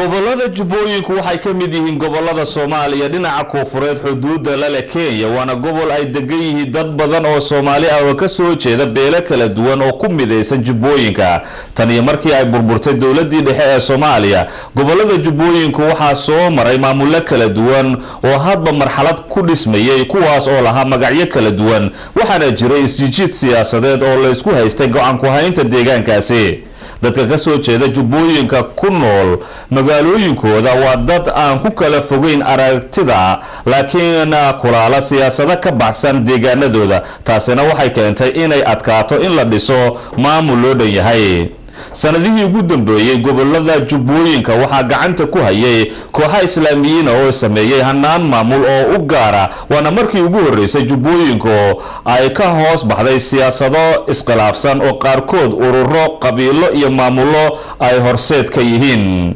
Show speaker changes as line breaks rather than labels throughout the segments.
gobolada jubbooyinku waxay ka mid yihiin gobolada soomaaliya dhinaca koonfureed xuduudda lale kenya waana gobol ay degan yihiin dad badan oo soomaali ah oo kasoo jeeda beelo kala duwan oo ku midaysan jubbooyinka tan iyo markii ay burburtay dowladii dhexe ee soomaaliya gobolada jubbooyinku waxaa soo maray maamulo kala duwan oo hadba marxalad ku dhismayay kuwaas oo lahaa magacyo kala duwan waxaana jiray isjijiid siyaasadeed oo laysku haystay go-aan ku-haynta deegaankaasi dadka kasoo jeeda jubbooyinka ku nool magaalooyinkooda waa dad aan ku kala fogeyn aragtida laakiin kulaala siyaasado ka baxsan deegaanadooda taasina waxay keentay inay adkaato in la dhiso maamul loo dhan yahay sanadihii ugu dambeeyey gobolada jubbooyinka waxaa gacanta ku hayay kooxa islaamiyiina oo sameeyey hanaan maamul oo u gaara waana markii ugu horeysay jubbooyinku ay ka hoos baxday siyaasado iskhilaafsan oo qaarkood ururo qabiilo iyo maamulo ay horseed ka yihiin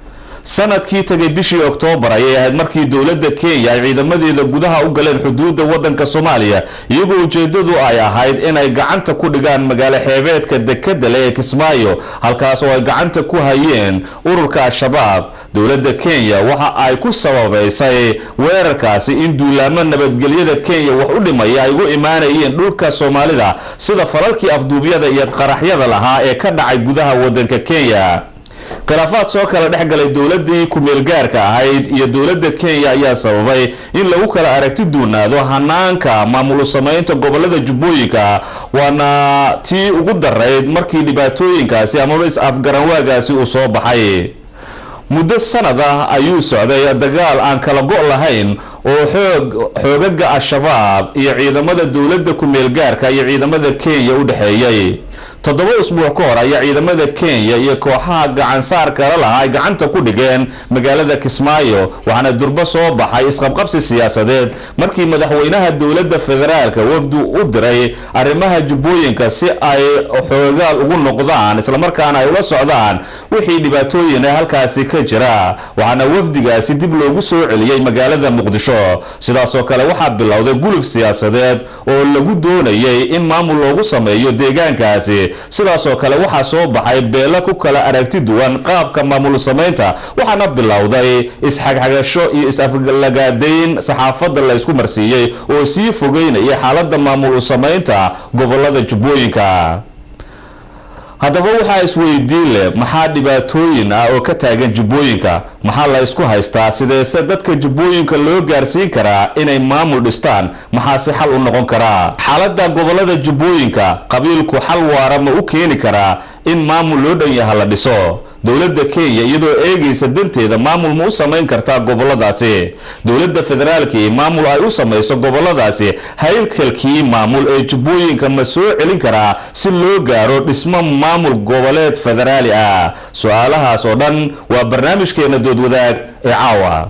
sanadkii tagay bishii oktoobar ayay ahayd markii dowladda kenya ay ciidamadeeda gudaha u galeen xuduudda wadanka soomaaliya iyagoo ujeedadu ay ahayd inay gacanta ku dhigaan magaalo xeebeedka dekada leh ee kismaayo halkaas oo ay gacanta ku hayeen ururka al-shabaab dowladda kenya waxa ay ku sababaysay weerarkaasi in duulaamo nabadgelyada kenya wax u dhimaya ay ugu imaanayeen dhulka soomaalida sida falalkii afduubyada iyo qaraxyada lahaa ee ka dhacay gudaha wadanka kenya khilaafaad soo kala dhex galay dowladii ku-meelgaarka ahayd iyo dowladda kenya ayaa sababay in lagu kala aragti duunaado hanaanka maamul samaynta gobolada jubbooyinka waana tii ugu darayd markii dhibaatooyinkaasi amaba is-afgaranwaagaasi uu soo baxay muddo sanad ah ayuu socday dagaal aan kala go' lahayn oo xoog xoogaga al-shabaab iyo ciidamada dowladda ku-meelgaarka iyo ciidamada kenya u dhexeeyay toddoba usbuuc ka hor ayaa ciidamada kenya iyo kooxaha gacansaar kala lahaa ay gacanta ku dhigeen magaalada kismaayo waxaana durbo soo baxay isqabqabsi siyaasadeed markii madaxweynaha dowladda federaalka wafdu u diray arrimaha jubbooyinka si ay xoogaal ugu noqdaan islamarkaana ay ula socdaan wixii dhibaatooyin ee halkaasi ka jira waxaana wafdigaasi dib loogu soo celiyey magaalada muqdisho sidaasoo kale waxaa bilowday guluf siyaasadeed oo lagu doonayay in maamul loogu sameeyo deegaankaasi sidaasoo kale waxaa soo baxay beelo ku kala aragti duwan qaabka maamul samaynta waxaana bilowday isxagxagasho iyo is-aflagaadayn saxaafadda la ysku marsiiyey oo sii fogeynaya xaalada maamul samaynta gobolada jubbooyinka haddaba waxaa isweydiin leh maxaa dhibaatooyin ah oo ka taagan jubbooyinka maxaa la ysku haystaa sideese dadka jubbooyinka loo gaarsiin karaa inay maamul dhistaan maxaase xal u noqon karaa xaalada gobolada jubbooyinka qabiilku xal waara ma u keeni karaa in maamul loo dhan yaha la dhiso dowladda kenya iyadoo eegaysa danteeda maamul ma u samayn kartaa goboladaasi dowladda federaalkii maamul ay u samayso goboladaasi haylkalkii maamul ee jubbooyinka ma soo celin karaa si loo gaaro dhismo maamul goboleed federaali ah su-aalahaas oo dhan waa barnaamijkeena doodwadaag ee caawa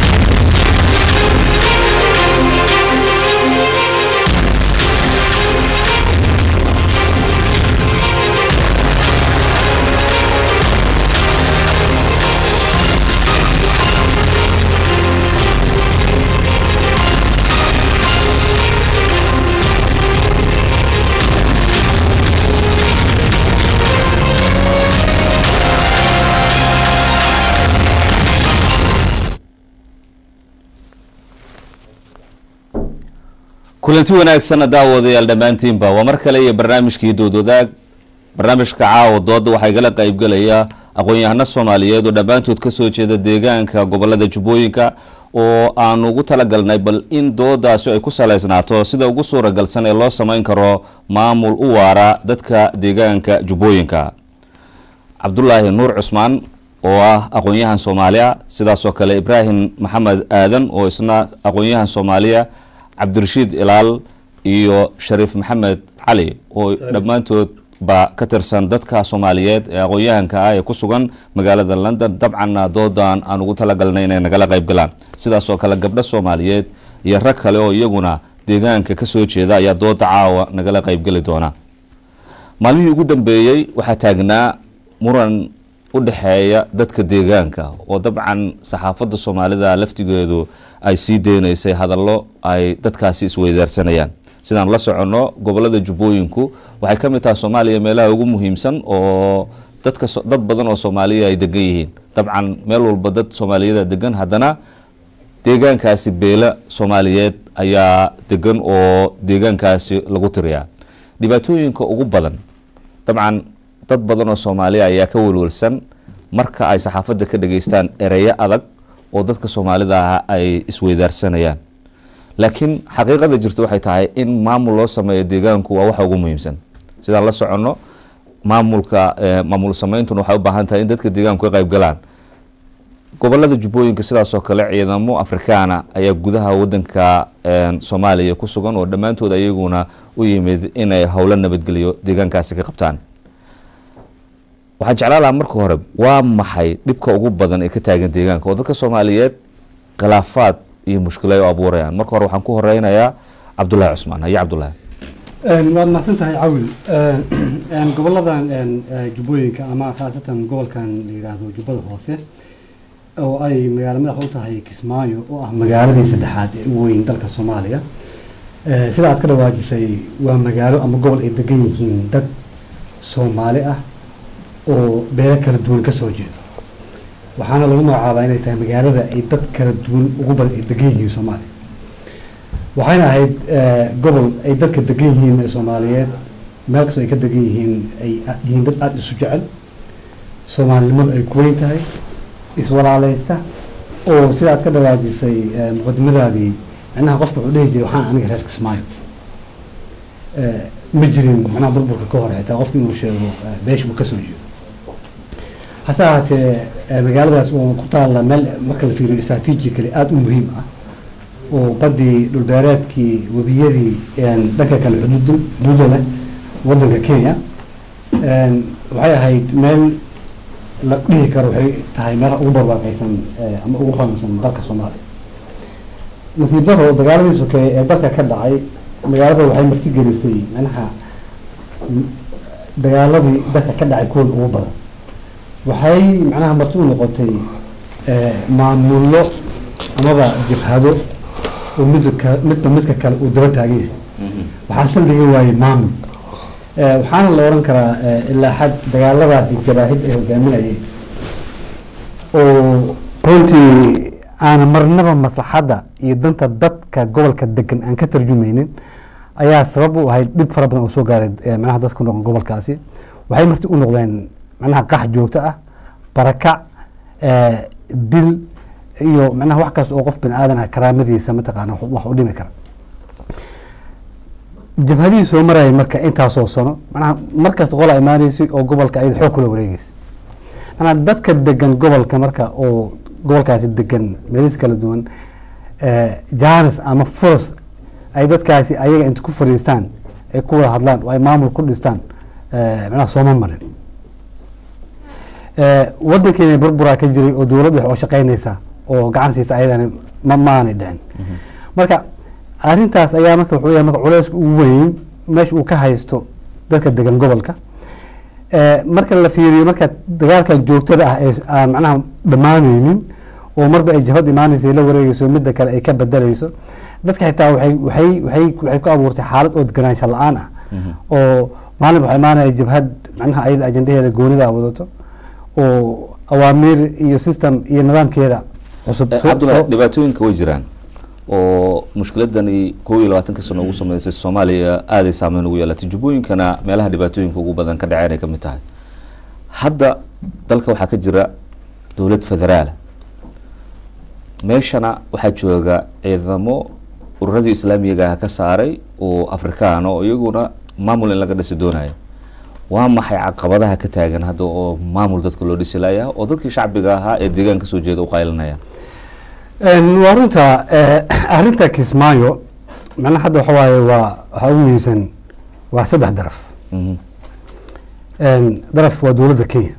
kulanti wanaagsanna daawadayaal dhammaantiinba waa mar kale iyo barnaamijkii doodwadaag barnaamijka caawa dooda waxaa igala qaybgelaya aqoon-yahano soomaaliyeed oo dhammaantood kasoo jeeda deegaanka gobolada jubbooyinka oo aan ugu talagalnay bal in doodaasi ay ku saleysnaato sida ugu suuragalsan ee loo sameyn karo maamul u waara dadka deegaanka jubbooyinka cabdulaahi nuur cusmaan oo ah aqoon-yahan soomaaliya sidaasoo kale ibraahim maxamed aadan oo isna aqoon-yahan soomaaliya cabdirashiid ilaal iyo shariif maxamed cali oo dhammaantood ba ka tirsan dadka soomaaliyeed ee aqoon-yahanka ah ee ku sugan magaalada london dabcanna doodan aan ugu talagalnay inay nagala qayb galaan sidaasoo kale gabdho soomaaliyeed iyo rag kale oo iyaguna deegaanka kasoo jeeda ayaa dooda caawa nagala qaybgeli doona maalmihii ugu dambeeyey waxaa taagnaa muran u dhexeeya dadka deegaanka oo dabcan saxaafadda soomaalida laftigeedu ay sii deynaysay hadallo ay dadkaasi isweydaarsanayaan sidaan la soconno gobolada jubbooyinku waxay ka mid tahay soomaaliya meelaha ugu muhiimsan oo dadka dad badan oo soomaaliya ay degan yihiin dabcan meel walba dad soomaaliyada degan haddana deegaankaasi beela soomaaliyeed ayaa degan oo deegaankaasi lagu tiriyaa dhibaatooyinka ugu badan dabcan dad badan oo soomaaliya ayaa ka welwelsan marka ay saxaafadda ka dhageystaan ereyo adag oo dadka soomaalida ah ay isweydaarsanayaan laakiin xaqiiqada jirta waxay tahay in maamul loo sameeyo deegaanku waa waxa ugu muhiimsan sidaan la soconno maamulka maamul sameyntuna waxay u baahan tahay in dadka deegaanku ka qayb galaan gobolada jubbooyinka sidaasoo kale ciidamo afrikaana ayaa gudaha wadanka soomaaliya ku sugan oo dhammaantood ayaguna u yimid inay howlo nabadgeliyo deegaankaasi ka qabtaan waxaan jeclaan lahaa marka hore waa maxay dhibka ugu badan ee ka taagan deegaanka oo dadka soomaaliyeed khilaafaad iyo mushkilo ay u abuurayaan marka hore waxaan ku horeynayaa cabdullaahi cusmaan haye cabdullaahi
waad mahadsan tahay cawil goboladan jubbooyinka ama khaasatan gobolkan la yidhaahdo jubbada hoose oo ay magaalo madax u tahay kismaayo oo ah magaaladii saddexaad ee ugu weyn dalka soomaaliya sida aad ka dhawaajisay waa magaalo ama gobol ay degan yihiin dad soomaali ah oo beelo kala duwan ka soo jeedo waxaana lagu magacaabaa inay tahay magaalada ay dad kala duwan ugu badan ay degan yihiin soomaaliya waxayna ahayd gobol ay dadka degan yihiin ee soomaaliyeed meel kastoo ay ka degan yihiin ay yihiin dad aada isu jecel soomaalinimadu ay ku weyn tahay iswalaaleysta oo sida aad ka dhawaajisay muqadimadaadii micnaha qofka wuxuu dhihi jiray waxaan aniga reer kismaayo ma jirin macnaha burburka ka hor xitaa qofka inuu sheego beesha uu kasoo jeedo hase ahaatee magaaladaas oo ku taalla meel marka la fiiriyo strategically aada u muhiim ah oo badii dhulbeereedkii webiyadii dhanka kale xuduud xuduuda leh wadanka kenya waxay ahayd meel la dhihi karo waxay tahay meelaha ugu barwaaqeysan ama ugu hodansan dalka soomaaliya nasiib daro dagaaladii sokeeye ee dalka ka dhacay magaalada waxay martigelisay manaha dagaaladii dalka ka dhacay kuwan ugu badan waxay macnaha marti u noqotay maamullo amaba jabhado oo midka midba midka kale uu daba taagan yahay waxaa saldhiga waayey maamul waxaana la oran karaa ilaa xad dagaaladaasi jabaahid ay hogaaminayeen oo runtii aan marnaba maslaxadda iyo danta dadka gobolka degan aan ka tarjumaynin ayaa sabab u ahayd dhib fara badan oo soo gaaray manaha dadka ku noqon gobolkaasi waxay marti u noqdeen manaha qax joogto ah barakac dil iyo manaha wax kaas oo qof bani aadan ah karaamadiisa mataqaana wax u dhimi kara jabhadihii soo marayay marka intaasoo sano manaha markasta qola imaaneysay oo gobolka ayada xoog kula wareegeysay manaa dadka degan gobolka marka oo gobolkaasi degan meelis kala duwan janis ama furas ay dadkaasi ayaga inta ku fadhiistaan ay ku wada hadlaan oo ay maamul ku dhistaan manaha sooma marin wadankeena burburaa ka jiray oo dowladda wax oo shaqeynaysa oo gacan siisa ayadana ma maanay dhicin marka arrintaas ayaa marka wuxuu yahay marka culeyska ugu weyn meesha uu ka haysto dadka degan gobolka marka la fiiriyo marka dagaalkan joogtada ah ee aan macnaha dhammaaneynin oo marba ay jabhad imaaneyso la wareegeyso midda kale ay ka bedeleyso dadka xitaa waxay waxay waxay waxay ku abuurtay xaalad oo deganaansho la-aan ah oo maalin waxaa imaanaya jabhad macnaha ayada ajendaheeda goonida wadato oo awaamiir iyo system iyo nidaamkeeda cusub
cabdullah dhibaatooyinka way jiraan oo mushkiladani kow iyo labaatanka sano ugu sameysay soomaaliya aaday saameyn ugu yeelatay jubbooyinkana meelaha dhibaatooyinka ugu badan ka dhaceen ay ka mid tahay hadda dalka waxaa ka jira dowlad federaala meeshana waxaa jooga ciidamo ururadii islaamiyaga ah ka saaray oo afrikaana oo iyaguna maamul in laga dhisi doonaya waa maxay caqabadaha ka taagan hadda oo maamul dadka loo dhisi layaa oo dadkii shacbiga ahaa ee deegaan kasoo jeeda u qaylinaya
waa runta arrinta kismaayo macnaha hadda waxa waaye waa waxaa ugu muhiimsan waa saddex daraf daraf waa dowladda kenya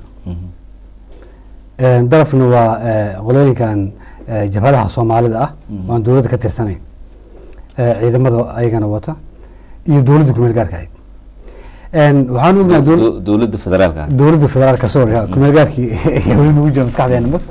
darafna waa qolooyinkan jabhadaha soomaalida ah waan dowladda ka tirsanayn ciidamada ayagana wata iyo dowladda kumeel gaarka ahayd waxaan ognahay
dowladda federaalka
dowladda federaalka sorry kumeel gaarkii weli nagu jira maskaxdeena mut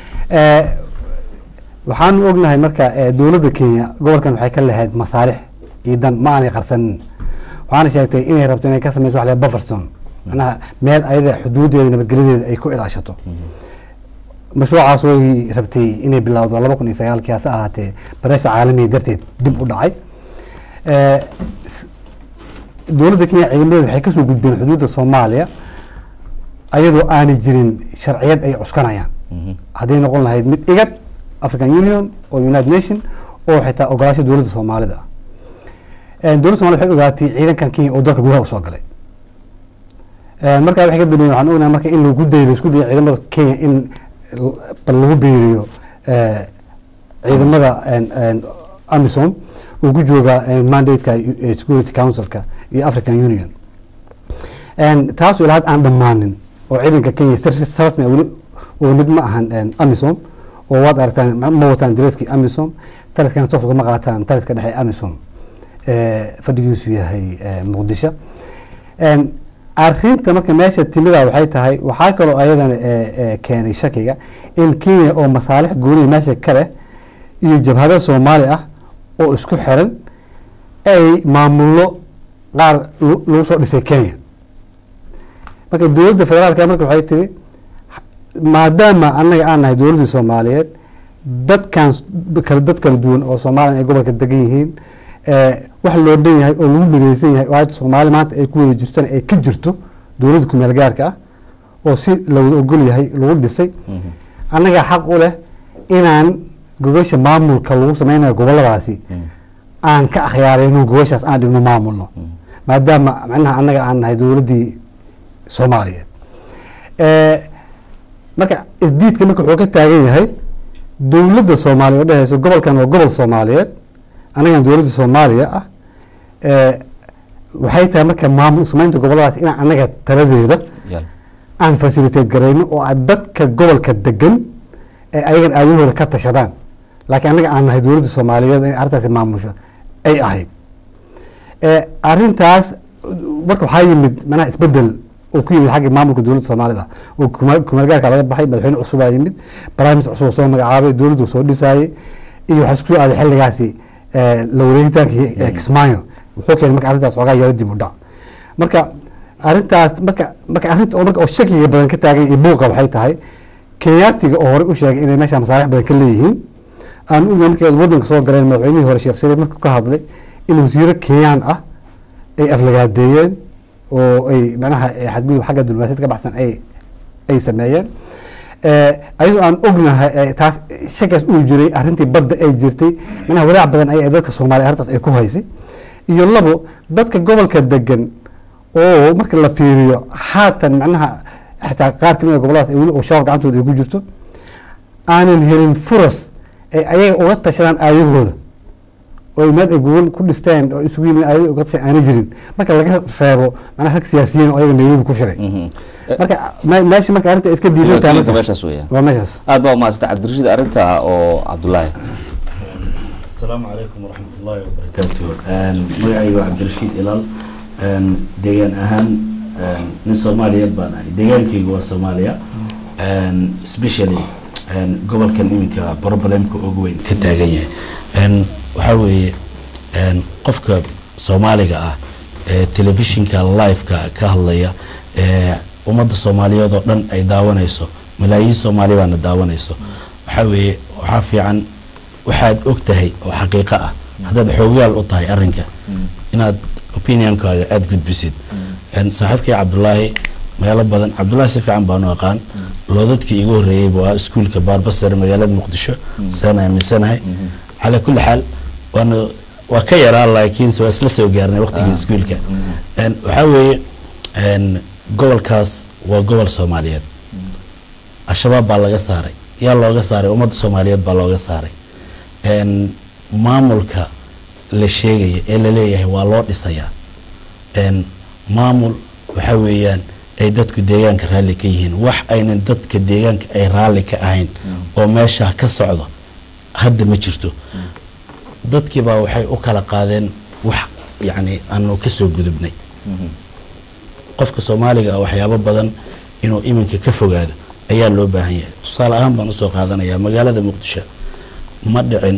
waxaanu ognahay marka dowladda kenya gobolkan waxay ka lahayd masaalix iyo dan ma aanay qarsanin waxaana sheegtay inay rabto inay ka sameyso wax bufferson macnaha meel ayada xuduudeeda nabadgelyadeeda ay ku ilaashato mashruucaas way rabtay inay bilowdo laba kun iyo sagaalkii hase ahaatee bareesha caalamiga darteed dib u dhacay Eh, s- dowladda kenya ciidamadeeda waxay kasoo gudbeen xuduudda soomaaliya ayadoo aanay jirin sharciyad ay cuskanayaan hadday noqon lahayd mid igad african union oo united nation oo xitaa ogolaasho dowladda soomaalida ah Eh, dowladda somalida waxay ogaatay ciidankan kenya oo dalka gudaha usoo galay Eh, markaa waxay ka dambeeyeen waxaan ognahay marka in lagu dayo laisku dayo ciidamada kenya in l- bal lagu biiriyo eh, ciidamada en- en amisom uu ku jooga eh, mandate-ka eh, security councilka iyo african union En taas ilaa hadda aan dhammaanin oo ciidanka kenya si si rasmi ah weli weli ma ahan en, amisom oo waad aragtaan ma ma wataan dareskii amisom taliskana toos ugama qaataan taliska dhexe ee amisom eh, fadhigiisu yahay eh, muqdisho En, arrinta marka meesha timida waxay tahay waxaa kaloo ayadana eh, eh, keenay shakiga in kenya oo masaalix gooniya meesha ka leh iyo jabhado soomaali ah oo isku xiran ay maamullo qaar lu- lagu soo dhisay kenya marka dowladda federaalka marka waxay tiri maadaama annaga aan nahay dowladdii soomaaliyeed dadkan s- kala dad kala duwan oo soomaaliya ay gobolka degan yihiin eh, wax loo dhan yahay oo lagu midaysan yahay oo hadda soomaali maanta ay ku wada jirtana ay ka jirto dowladda kumeel gaarka ah oo si la wada ogol yahay lagu dhisay annaga xaq u leh inaan gogosha maamulka lagu sameynayo goboladaasi aan ka akhyaarayno gogoshaas aan dhigno maamulno maadaama macnaha annaga aan nahay dowladdii soomaaliyeed Eh, marka isdiidka marka wuxuu ka taagan yahay dowladda soomaaliya oo dhehayso gobolkan waa gobol soomaaliyeed annagan dowladda soomaaliya ah Eh, waxay tahay marka maamul samaynta goboladaas inaan annaga taladeeda aan facilitate garayno oo aan dadka gobolka degan ee ayagan aadahooda ka tashadaan laakiin annaga aan nahay dowladda soomaaliyeed in arrintaasi maamusho ay ahayd Eh, arrintaas marka waxaa yimid manaha isbedel oo ku yimid xagga maamulka dowladda soomaalida oo kuma- kumaalgaarka laga baxay madaxweyne cusubaa yimid barnaamij cusub oo soo magacaabay dowladdu soo dhisaayey iyo waxaa isku soo aaday xilligaasi eh, la wareegitaanka eh, kismaayo wuxuu keenay marka arrintaas xoogaa yaro dib u dhac marka arrintaas marka marka arrinta oo marka oo shakiga badan ka taagan iyo buuqa waxay tahay kenyaatiga oo horey u sheegay inay meesha masaalix badan ka leeyihiin aan ognahay markay waddanka soo galeen madaxweynihii hore sheekh shariif markuu ka hadlay in wasiiro kenyaan ah ay aflagaadeeyeen oo ay macnaha eh, xadgudub xagga diblomaasiyad ka baxsan ay ay sameeyeen Eh, ayadoo aan ognahay eh, taas shakaas uu jiray arrintii badda ay jirtay macnaha walaac badan ay dadka soomaaliya arrintaas ay ku haysay iyo labo dadka gobolka degan oo marka la fiiriyo haatan macnaha xitaa qaar kamid a goboladaas ay weli oo shabaab gacantooda ay ku jirto aanan helin furas ay ayaga uga tashadaan aayahooda oo ay meel ay gogol ku dhisteen oo isugu yimid ayaga uga tashan aanay jirin marka laga reebo macnaha rag siyaasiyiin oo ayaga nairobi ku shiray marka me- meesha marka arrinta iska diidan tahay
Wakiilka
marka-
meeshaas weeyaan
waa meeshaas
aad baa umahadsanta cabdirashiid arrinta oo cabdulaahi
asalaamu calaykum waraxmat ullaahi wabarakaatu magacayga waa cabdirashiid ilaal Een, deegaan ahaan een, nin soomaaliyeed baan ahay deegaankaygu waa soomaaliya Een, especially een, gobolkan iminka problemka ugu weyn ka taagan yahay Een, waxaa weeye een, qofka soomaaliga ah ee telefishinka liveka ka hadlaya ee ummadda soomaaliyeed oo dhan ay daawanayso malaayiin soomaali baana daawanayso waxaa weeye waxaa fiican waxaad og tahay oo xaqiiqo ah haddaad xoogaal u tahay arrinka inaad opinionkaaga aada gudbisid Een, saaxiibkii cabdulaahi meelo badan cabdulaahi si fiican baanu aqaan loodadkii igu horreeyey buu ahaa iskuulka baarbasar magaalada muqdisho saan aaminsanahay calaa kulli xaal waana waa ka yaraa laakiinse waa isla soo gaarnay waqtigii iskuulka Een, waxaa weeye een, gobolkaas waa gobol soomaaliyeed al-shabaab baa laga saaray yaa looga saaray ummadda soomaaliyeed baa looga saaray Een, maamulka la sheegaya ee la leeyahay waa loo dhisayaa Een, maamul waxa weeyaan ay dadku deegaanka raalli ka yihiin wax aynan dadka deegaanka ay raalli ka ahayn oo meesha ka socdo hadda ma jirto dadkiibaa waxay u kala qaadeen wax yacni aanu kasoo gudubnay qofka soomaaliga ah waxyaabo badan inuu iminka ka fogaado ayaa loo baahan yahay tusaale ahaan baan usoo qaadanayaa magaalada muqdisho ma dhicin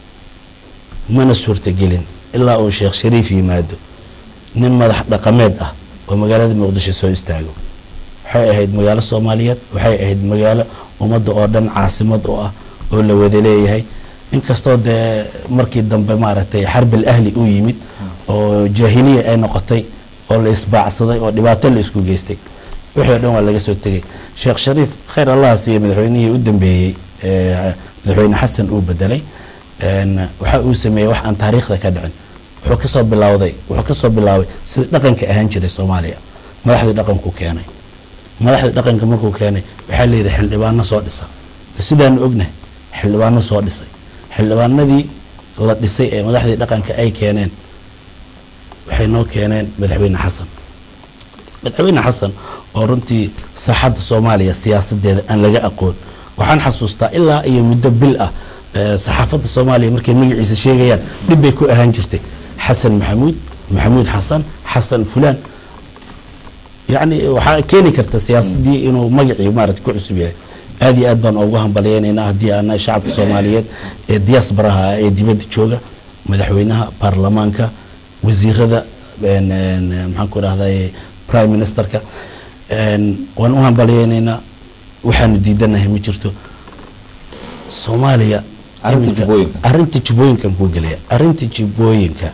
mana suurtagelin ilaa uu sheekh shariif yimaado nin madax dhaqameed ah oo magaalada muqdisho soo istaago waxay ahayd magaalo soomaaliyeed waxay ahayd magaalo ummadda oo dhan caasimad oo ah oo la wada leeyahay inkastoo dee markii dambe maaragtay xarbil ahli uu yimid oo jaahiliya ay noqotay oo la isbaacsaday oo dhibaato la isku geystay wixii o dhan waa laga soo tegay sheekh shariif khayr allaha siiye madaxweynihii u dambeeyey madaxweyne xasan uu bedelay waxa uu sameeyey wax aan taariikhda ka dhicin wuxuu kasoo bilowday wuxuu kasoo bilaabay sida dhaqanka ahaan jiray soomaaliya madaxdii dhaqanku keenay madaxdii dhaqanka markuu keenay waxaa layidhi xildhibaano soo dhisa sidaanu ognahay xildhibaano soo dhisay xildhibaanadii la dhisay ee madaxdii dhaqanka ay keeneen waxay noo keeneen madaxweyne xasan madaxweyne xasan oo runtii saaxadda soomaaliya siyaasadeeda aan laga aqoon waxaan xasuustaa ilaa iyo muddo bil ah saxaafadda soomaaliya markay magaciisa sheegayaan dhib bay ku ahaan jirtay xasan maxamuud maxamuud xasan xasan fulaan yacni waxaa keeni karta siyaasadii inuu magacii maarata ku cusub yahay aada iyo aad baan ugu hambalyeynaynaa haddii aana shacabka soomaaliyeed ee diaasbaraha ah ee dibadda jooga madaxweynaha baarlamaanka wasiirada maxaan ku rahday prime ministerka waan u hambalyeynaynaa waxaanu diidanahay ma jirto soomaaliya
Arrinta jubbooyinka.
arinta jubbooyinkan kuu gelaya arinta jubbooyinka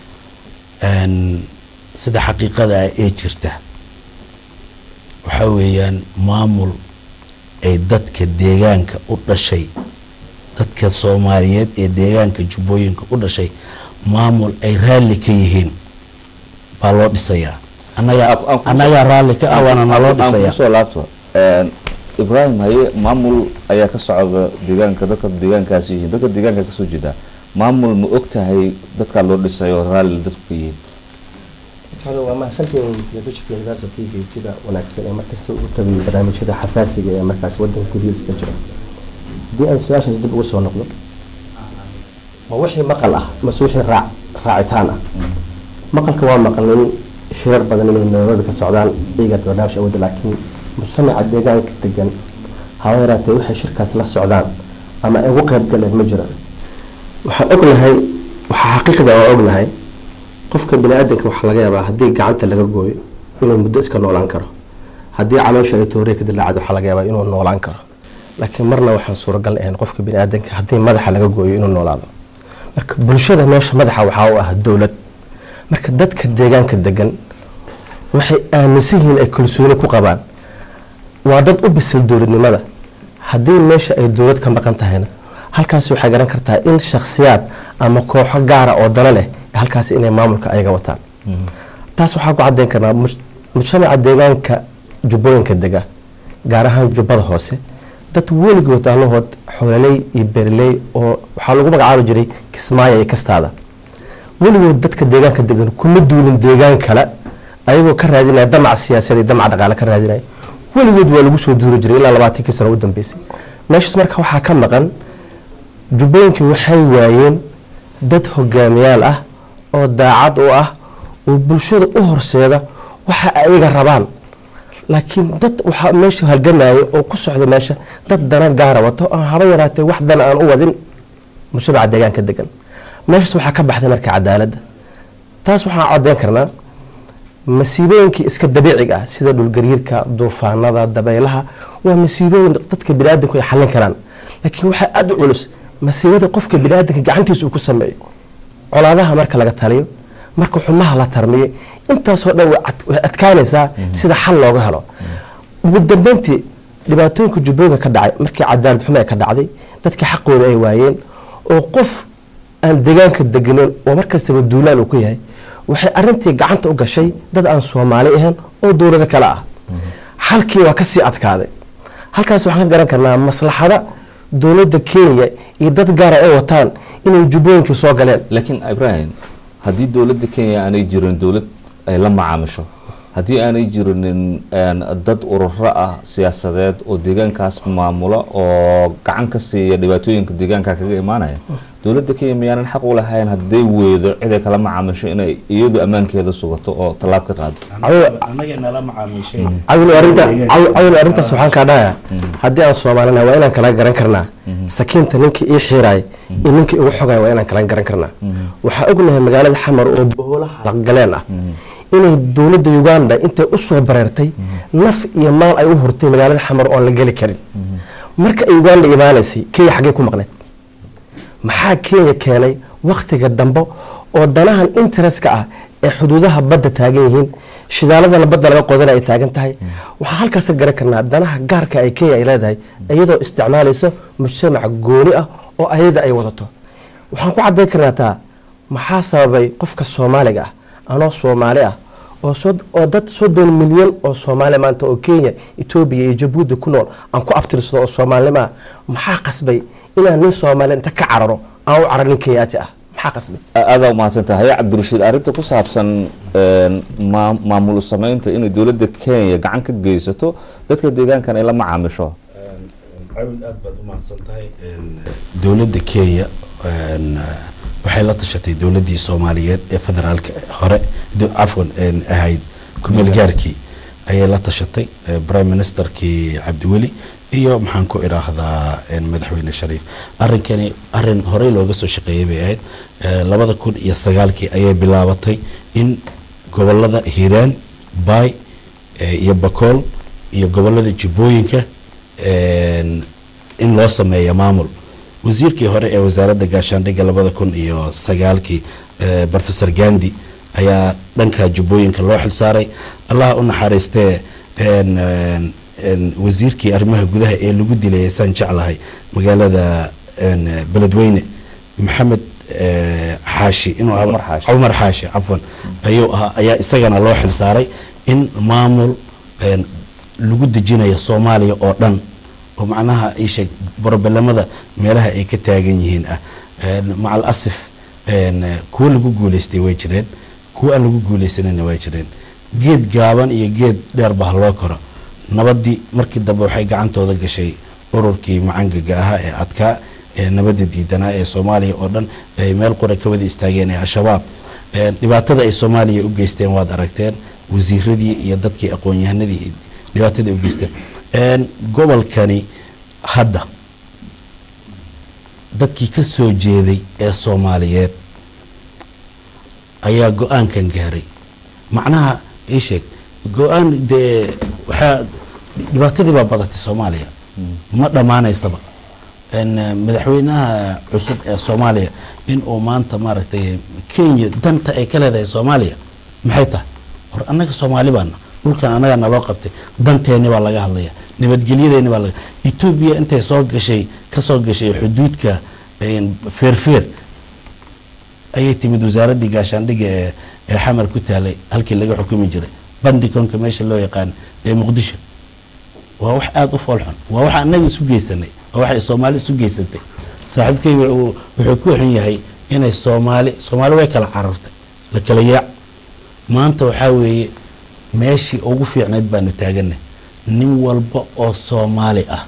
sida xaqiiqada ah ee jirta waxaa weeyaan maamul ay dadka deegaanka u dhashay dadka soomaaliyeed ee deegaanka jubbooyinka u dhashay maamul ay raalli ka yihiin baa loo dhisayaa annagaa
Aan- aan ku-
annagaa raalli ka ah waana naloo
aan
dhisayaa
kusoo laabto Een, ibraahim haye maamul ayaa ka socda deegaanka dadka deegaankaasi yihiin dadka deegaanka kasoo jeeda maamul ma og tahay dadkaa loo dhisayo raalli dadku ka yihiin
Talo waa mahadsantihiin telefishinka University TV sida wanaagsan ee markasta ugu tabiyo barnaamijyada xasaasiga ee markaas wadanka gudihiisa ka jira haddii aan su-aashaas dib ugu soo noqdo ma wixii maqal ah mase wixii raac raacitaan ah maqalka waa maqlin shirar badan inay nairobi ka socdaan iyaga barnaamij awooda laakiin mujtamaca deegaanka degan haba yaraatee waxay shirkaas la socdaan ama ay ugu qayb galeen ma jiraan waxaan ognahay waxaa xaqiiqda oo ognahay qofka bini-aadanka waxaa laga yaabaa haddii gacanta laga gooyo inuu muddo iska noolaan karo haddii caloosha ay toorey ka dilaacdo waxaa laga yaabaa inuu noolaan karo laakiin marna waxaan suuragal ahayn qofka bini-aadanka haddii madaxa laga gooyo inuu noolaado marka bulshada meesha madaxa waxaa u ah dowlad marka dadka deegaanka degan waxay aaminsan yihiin ay kalsooni ku qabaan waa dad u bisil dowladnimada haddii meesha ay dowlad ka maqan tahayna halkaas waxay garan kartaa in shakhsiyaad ama kooxo gaara oo dana leh halkaas inay maamulka ayaga wataan taas waxaa ku cadeyn karnaa muj- mujtamaca deegaanka jubbooyinka dega gaar ahaan jubbada hoose dad weligood allahood xoololey iyo beerley oo waxaa lagu magacaabi jiray kismaayo iyo kastaada weligood dadka deegaanka degan kuma duulin deegaan kale ayagoo ka raadinaya damac siyaasadeed iyo damac dhaqaale ka raadinaya weligood waa lagu soo duuri jiray ilaa labaatankii sano u dambeysay meeshaas marka waxaa ka maqan jubbooyinka waxay waayeen dad hogaamiyaal ah oo daacad u ah oo bulshada u horseeda waxa ayaga rabaan laakiin dad waxaa meesha halgamaya oo ku socda meesha dad dana gaara wato aan haba yaraatee wax dana aan u wadin mujtamaca deegaanka degan meeshaas waxaa ka baxday marka cadaaladda taas waxaan cadeyn karnaa masiibooyinkii iska dabiiciga ah sida dhulgariirka duufaanada dabaylaha waa masiibooyin dadka biniaadanku ay xallin karaan laakiin waxaa aada u culus masiibada qofka biniaadanka gacantiisa uu ku sameeyo colaadaha marka laga taliyo marka xumaha la tarmiyo intaasoo dhan way ad- way adkaanaysaa sida xal looga helo ugu dambeyntii dhibaatooyinka jubbooyinka ka dhacay markii cadaalad xumo ay ka dhacday dadkii xaqooda ay waayeen oo qof aan deegaanka deganin oo markastaba duulaan uu ku yahay waxay arintii gacanta u gashay dad aan soomaali ahayn oo dowlado kale ah xalkii waa kasii adkaaday halkaas waxaan ka garan karnaa maslaxada dowladda kenya iyo dad gaara ay wataan inay jubbooyinkii soo galeen
laakiin ibrahim haddii dowladda kenya aanay jirin dowlad ay la macaamisho haddii aanay jirinin een, dad ururo ah siyaasadeed oo deegaankaas maamula oo gacan ka siiya dhibaatooyinka deegaanka kaga imaanaya dowladda kenya miyaanan xaq u lahayn hadday weydo ciday kala macaamisho inay iyadu ammaankeeda sugato oo tallaab ka qaado
annaga nala macaamiishay
cawil arinta cawil- cawil arrintaas waxaan kaa dhahayaa haddii aan soomaalina waa inaan kala garan karnaa sakiinta ninkii ii xiiraay iyo ninkii igu xogay waa inaan kala garan karnaa waxaa ognahay magaalada xamar oo boholaha galeen ah inay dowladda uganda intay usoo bareertay naf iyo maal ay u hurtay magaalada xamar oon la geli karin marka ay uganda imaanaysay kenya xaggee ku maqneed maxaa kenya keenay wakhtiga dambe oo danahan interestka ah ee xuduudaha badda taagan yihiin shidaaladana badda laga qodana ay taagan tahay waxaa halkaas ka garan karnaa danaha gaarka ay kenya ay leedahay iyadoo isticmaalayso mujtamac gooni ah oo ayada ay wadato waxaan ku cadayn karnaa taa maxaa sababay qofka soomaaliga ah anoo soomaali ah oo sod- oo dad soddon milyan oo soomaali maanta oo kenya etoobiya iyo jabuuti ku nool aan ku abtirsado oo soomaalinimo ah maxaa qasbay inaan nin soomaali inta ka cararo aan u carar nin kenyaati ah maxaa qasbay
aada umahadsan tahay cabdirashiid arrinta ku saabsan een, maa- maamul samaynta inay dowladda kenya gacan ka geysato dadka deegaankan ay la macaamisho
cawil aad baad u mahadsan tahay dowladda kenya een, waxay la tashatay dowladdii soomaaliyeed ee federaalka hore do- cafwan een, ahayd kumeel gaarkii ayay la tashatay eh, prime ministerkii cabdiweli iyo maxaan ku idhaahdaa een, madaxweyne shariif arrinkani arrin horey looga soo shaqeeyay bay ahayd Eh, labada kun iyo sagaalkii ayay bilaabatay in gobolada hiiraan baay eh, iyo bakool iyo gobolada jubbooyinka een, in loo sameeyo maamul wasiirkii hore ee wasaaradda gaashaandhigga labada kun iyo sagaalkii eh, professor gandi ayaa dhanka jubbooyinka loo xilsaaray allah u naxariistee een, een, een, wasiirkii arrimaha gudaha ee lagu dilay saan jeclahay magaalada een, beledweyne maxamed eh, xaashi inuu ahaa-
Cumar Xaashi.
cumar xaashi cafwan ayuu ahaa ayaa isagana loo xilsaaray in maamul een, lagu dejinayo soomaaliya oo dhan oo macnaha ii sheeg borobelamada meelaha ay ka taagan yihiin ah Een, macal asif een, kuwo lagu guuleystay way jireen kuwo aan lagu guuleysanina way jireen geed gaaban iyo geed dheerba ha loo koro nabadii markii dambe waxay gacantooda gashay ururkii macangaga ahaa ee adkaa ee nabadda diidanaa ee soomaaliya oo dhan ay meel qura ka wada istaageen ee al-shabaab Een, dhibaatada ay soomaaliya u geysteen waad aragteen wasiiradii iyo dadkii aqoon-yahanadii dhibaatada ay u geysteen Een, gobolkani hadda dadkii ka soo jeeday ee soomaaliyeed ayaa go-aankan gaaray macnaha ii sheeg go-aan dee waxaa dhibaatadii baa badatay soomaaliya ma dhammaanaysaba n madaxweynaha cusub ee soomaaliya in uu maanta maaragtay kenya danta ay ka leedahay soomaaliya maxay tahay hor annaga soomaali baana dhulkan annagaa naloo qabtay danteeni baa laga hadlaya nabadgelyadeeni baa laga etoobiya intay soo gashay kasoo gashay xuduudka een, feerfeer ayay timid wasaaraddii gaashaandhigga ee ee xamar ku taalay halkii laga xukumi jiray bandikonka meesha loo yaqaan ee muqdisho waa wax aada u foolxun waa waxa annaga isu geysanay waa waxay soomaali isu geysatay saaxiibkay wuxuu wuxuu ku xun yahay inay soomaali soomaali way kala carartay la kala yaac maanta waxaa weeye meeshii ugu fiicnayd baanu taaganay nin walba oo soomaali ah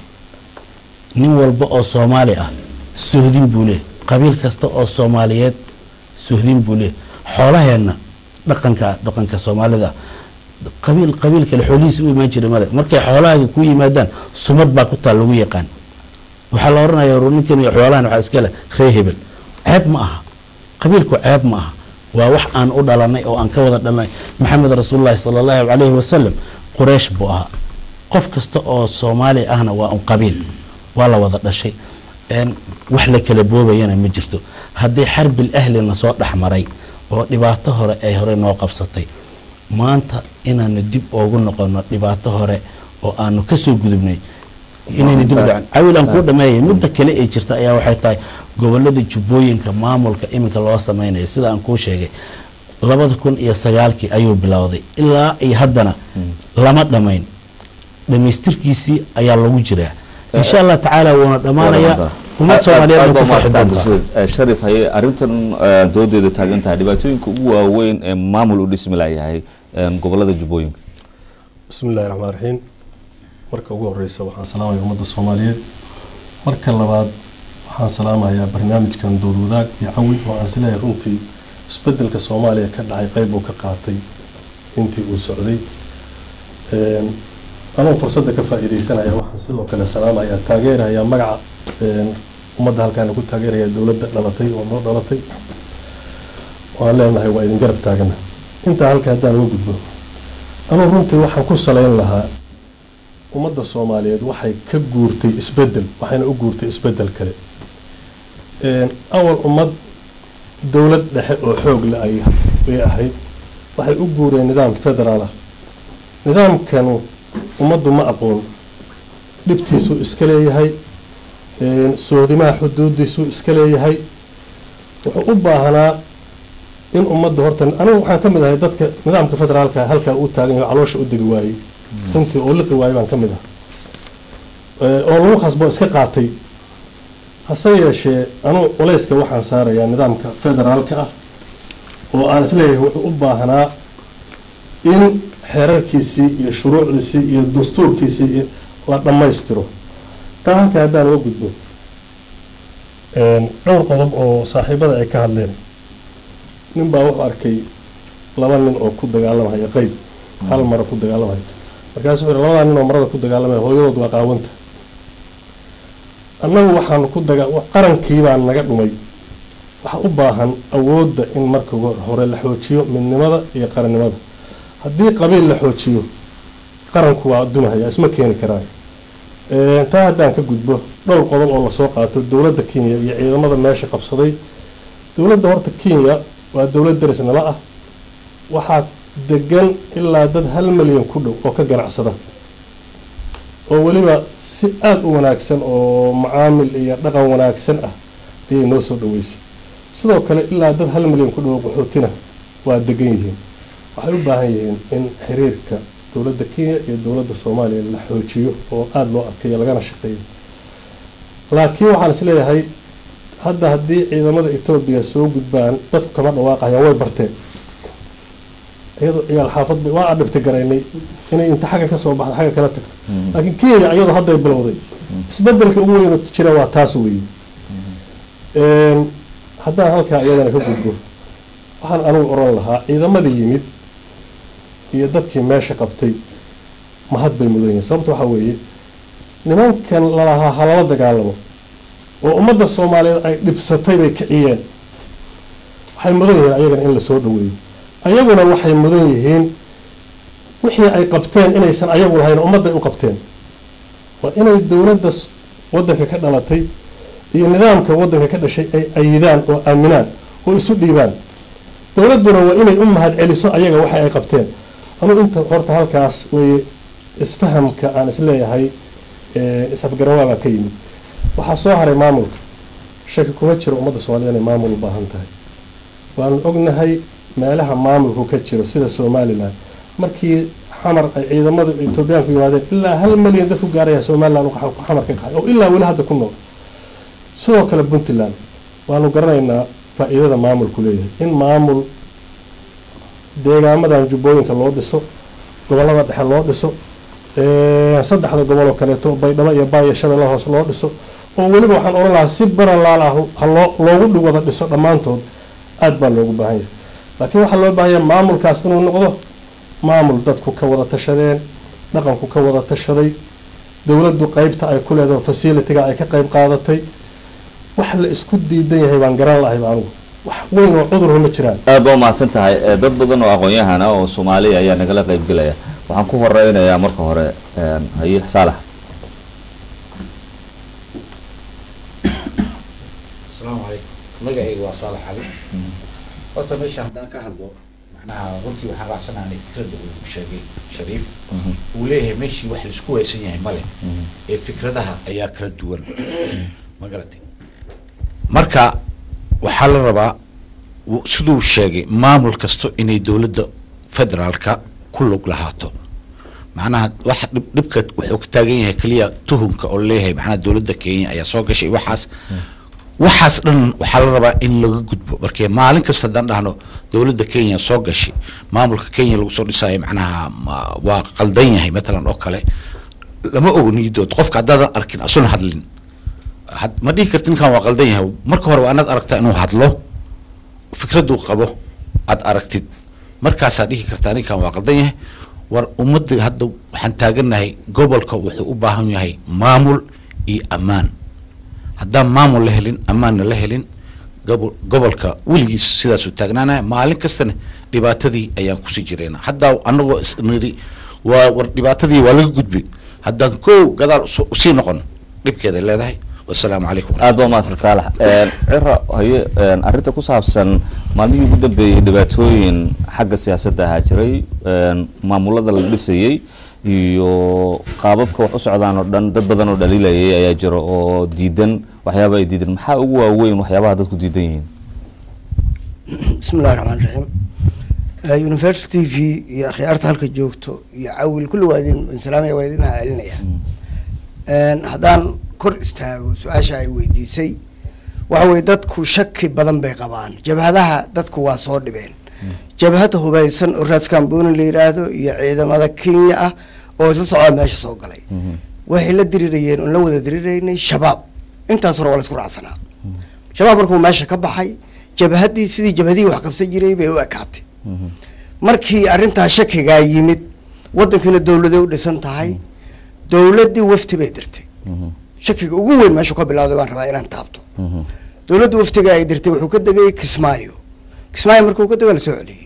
nin walba oo soomaali ah sohdin buu leeyahy qabiil kasta oo soomaaliyeed sohdin buu leeyahy xoolaheenna dhaqanka dhaqanka soomaalida qabiil qabiil kale xoolihiisa u imaan jiray male markay xoolahaaga ku yimaadaan sumad baa ku taal lagu yaqaan waxaa la oranaya "War ninkan iyo xoolahan waxaa iska leh ree hebel ceeb ma aha qabiilku ceeb ma aha waa wax aan u dhalanay oo aan ka wada dhalanay maxamed rasuulullahi sala allahu calayhi wasalam quraysh buu ahaa qof kasta oo soomaali ahna waa un qabiil waa la wada dhashay een, wax la kala boobayana ma jirto haddii xarbil ahlina soo dhexmaray oo dhibaato hore ay hore noo qabsatay maanta inaanu dib oogu noqono dhibaato hore oo aanu kasoo gudubnay inayna dib u dhacin cawil aan kuu dhameeyay midda kale ee jirta ayaa waxay tahay gobolada jubbooyinka maamulka iminka loo sameynayo sida aan kuu sheegay labada kun iyo sagaalkii ayuu bilowday ilaa iyo haddana lama dhamayn dhamaystirkiisii ayaa lagu jiraa insha allah tacaala wuuna dhammaanayaa ummad soomaaliyeed ku farxi doontaa
sharif haye arrintan eh, doodeeda taagan tahay dhibaatooyinka ugu waaweyn ee maamul u dhismi layahay eh, gobolada jubbooyinka
bismi illahi raxmaan raxiim marka ugu horeysa waxaan salaamaya ummadda soomaaliyeed marka labaad waxaan salaamayaa barnaamijkan dood wadaag iyo cawi oo aan isleeyahay runtii isbedelka soomaaliya ka dhacay qeyb uu ka qaatay intii uu socday Een, anoo fursadda ka faa-iideysanaya waxaan sidoo kale salaamayaa taageerayaa magaca een, ummadda halkaan ku taageeraya dowladda dhalatay oo noo dhalatay waan leenahay waa idin garab taagana intaa halka haddaan uga gudbo anuu runtii waxaan ku salayn lahaa ummadda soomaaliyeed waxay ka guurtay isbedel waxayna u guurtay isbedel kale awal ummad dowlad dhexe oo xoog le ay ay ahayd waxay u guureen nidaam federaal ah nidaamkanu ummaddu ma aqoon dhibtiisuu iska leeyahay soodimaha xuduudiisuu iska leeyahay wuxuu u baahnaa in ummadda horta anigu waxaan ka mid ahay dadka nidaamka federaalka halkaa u taagan yahay caloosha u degi waayey runtii oo liqi waayey baan ka mid ah oo lagu khasbo iska qaatay hase yeeshee anugu culayska waxaan saarayaa nidaamka federaalka ah oo aan isleeyahay wuxuu u baahnaa in xeerarkiisii iyo shuruucdiisii iyo dastuurkiisii la dhammaystiro taa halka haddaan uga gudbo dhowr qodob oo saaxiibada ay ka hadleen nin baa wuxuu arkay laba nin oo ku dagaalamaya qeyb hal mara ku dagaalamaya markaasu wuxuu labadaa nin oo marada ku dagaalamaya hooyadood waa qaawanta annagu waxaanu ku daga qarankii baa naga dhumay waxa u baahan awoodda in marka hore la xoojiyo midnimada iyo qarannimada haddii qabiil la xoojiyo qaranku waa dumahaya isma keeni karaan taa haddaan ka gudbo dhowr qodob oo lasoo qaato dowladda kenya iyo ciidamada meesha qabsaday dowladda horta kenya waa dowlad daris nala ah waxaa degan ilaa dad hal milyan ku dhow oo ka ganacsada oo weliba si aada u wanaagsan oo macaamil iyo dhaqan wanaagsan ah ayay noo soo dhaweysay sidoo kale ilaa dad hal milyan ku dhow qaxootina waa degan yihiin waxay u baahan yihiin in xiriirka dowladda kenya iyo dowladda soomaaliya la xoojiyo oo aada loo adkeeyo lagana shaqeeyo laakiin waxaan is leeyahay hadda haddii ciidamada etoobiya soo gudbaan dadku kama dhawaaqayaan way barteen iyadoo ciyaal xaafad bay waa adhibti garaynay inay inta xagga kasoo baxda xagga kala tagto laakiin kenya iyadoo hadday bilowday isbedelka ugu weyn jira waa taas weeye haddaan halkaa iyadana ka gudbo waxaan anigu oran lahaa ciidamadii yimid iyo dadkii meesha qabtay mahad bay mudan yihiin sababta waxaa weeye nimankan lalahaa halala dagaalamo oo ummadda soomaaliyeed ay dhibsatay bay kiciyeen waxay mudan yihiin ayagana in lasoo dhaweeyo ayaguna waxay mudan yihiin wixii ay qabteen inaysan ayagu lahayn ummadday u qabteen waa inay dowladda waddanka ka dhalatay iyo nidaamka waddanka ka dhashay ay ayidaan oo aaminaan oo isu dhiibaan dowladduna waa inay u mahad celiso ayaga waxa ay qabteen anugu inta horta halkaas weeye isfahamka aan isleeyahay is-afgarawaa baa ka yimid waxaa soo haray maamulka shaki kuma jiro ummadda soomaaliyed inay maamul u baahan tahay waanu ognahay meelaha maamulku ka jiro sida somalilan markii xamar ay ciidamada etoobiyaanku yimaadeen ilaa hal milyan dad ku gaaraya somalilan xamar ka kaxay oo ilaa weli hadda ku nool sidoo kale puntland waanu garanaynaa faa-iidada maamulku leeyahay in maamul deegaamadan jubbooyinka loo dhiso gobolada dhexe loo dhiso saddexda gobol oo kaleeto baydhabo iyo baaya shabeella hoos loo dhiso oo weliba waxaan oran lahaa si baralaal ah haloo loogu dhi wada dhiso dhammaantood aada baa loogu baahan yahay laakiin waxaa loo baahanya maamulkaas inuu noqdo maamul dadku ka wada tashadeen dhaqanku ka wada tashaday dowladdu qeybta ay ku leedaho facilitiga ay ka qeyb qaadatay wax la isku diidan yahay baan garan lahayba anigu wax weyn oo cudurha ma jiraan
aad baa umahadsan tahay dad badan oo aqoon-yahan ah oo soomaaliya ayaa nagala qeyb gelaya waxaan ku horeynayaa marka hore haye saalax
asalaamu calaykum magacayga waa saalax cali horta meesha haddaan ka hadlo macnaha runtii waxaan raacsanaanay fikradda uu sheegay shariif uu leeyahay meeshii wax laisku waysan yahay male ee fikradaha ayaa kala duwan ma garatay marka waxaa la rabaa siduu sheegay maamul kasto inay dowladda federaalka ku lug lahaato macnaha waxa dhib dhibka wuxuu ka taagan yahay keliya tuhumka oo leeyahay macnaha dowladda kenya ayaa soo gashay waxaas waxaas dhan waxaa la rabaa in laga gudbo markee maalin kasta haddaan dhahno dowladda kenya soo gashay maamulka kenya lagu soo dhisaayo macnaha waa qaldan yahay matalan oo kale lama ogo niidood qofka haddaadan arkin asuna hadlin ma dhihi karti ninkan waa qaldan yahay marka hore waa inaad aragtaa inuu hadlo fikraduu qabo aad aragtid markaasaa dhihi kartaa ninkan waa qaldan yahay war ummadda hadda waxaan taaganahay gobolka wuxuu u baahan yahay maamul iyo ammaan haddaan maamul la helin ammaanna la helin gobo- gobolka weligiis sidaasuu taagnaanaya maalin kastana dhibaatadii ayaan kusii jirayna hadda anagoo isniri waa war dhibaatadii waa laga gudbi haddaan kow gadaal usu- usii noqono dhibkeeday leedahay wasalaamu calaykum
aad baa mahadsan saalax Een, ciro haye een, arrinta ku saabsan maalmihii ugu dambeeyey dhibaatooyin xagga siyaasadda ahaa jiray een, maamulada la dhisayey iyo qaababka wax u socdaan oo dhan dad badan oo dhaliilayay ayaa jira oo diidan waxyaaba ay diidan maxaa ugu waaweyn waxyaabaha dadku diidan yihiin
bismi illahi raxmaan raxiim Eh, university t v iyo akhyaarta halka joogto iyo cawil kulli waa idin insalaamaya waa idin celinaya haddaan kor istaago su-aasha ay weydiisay waxa weye dadku shaki badan bay qabaan jabhadaha dadku waa soo dhibeen jabhada hubaysan oo raaskambooni la yiraahdo iyo ciidamada kenya ah oo isla socdaa meesha soo galay waxay la dirirayeen oon la wada diriraynay shabaab intaas hore waa la isku raacsanaa shabaab markuu meesha ka baxay jabhadii sidii jabhadihii wax qabsan jiray bay u ekaatay markii arrintaa shakigaa yimid wadankiina dowladay u dhisan tahay dowladdii wafti bay dirtay shakiga ugu weyn meeshu ka bilawday baan rabaa inaan taabto dowladda waftiga ay dirtay wuxuu ka degay kismaayo kismaayo markuu ka dego la soo celiyey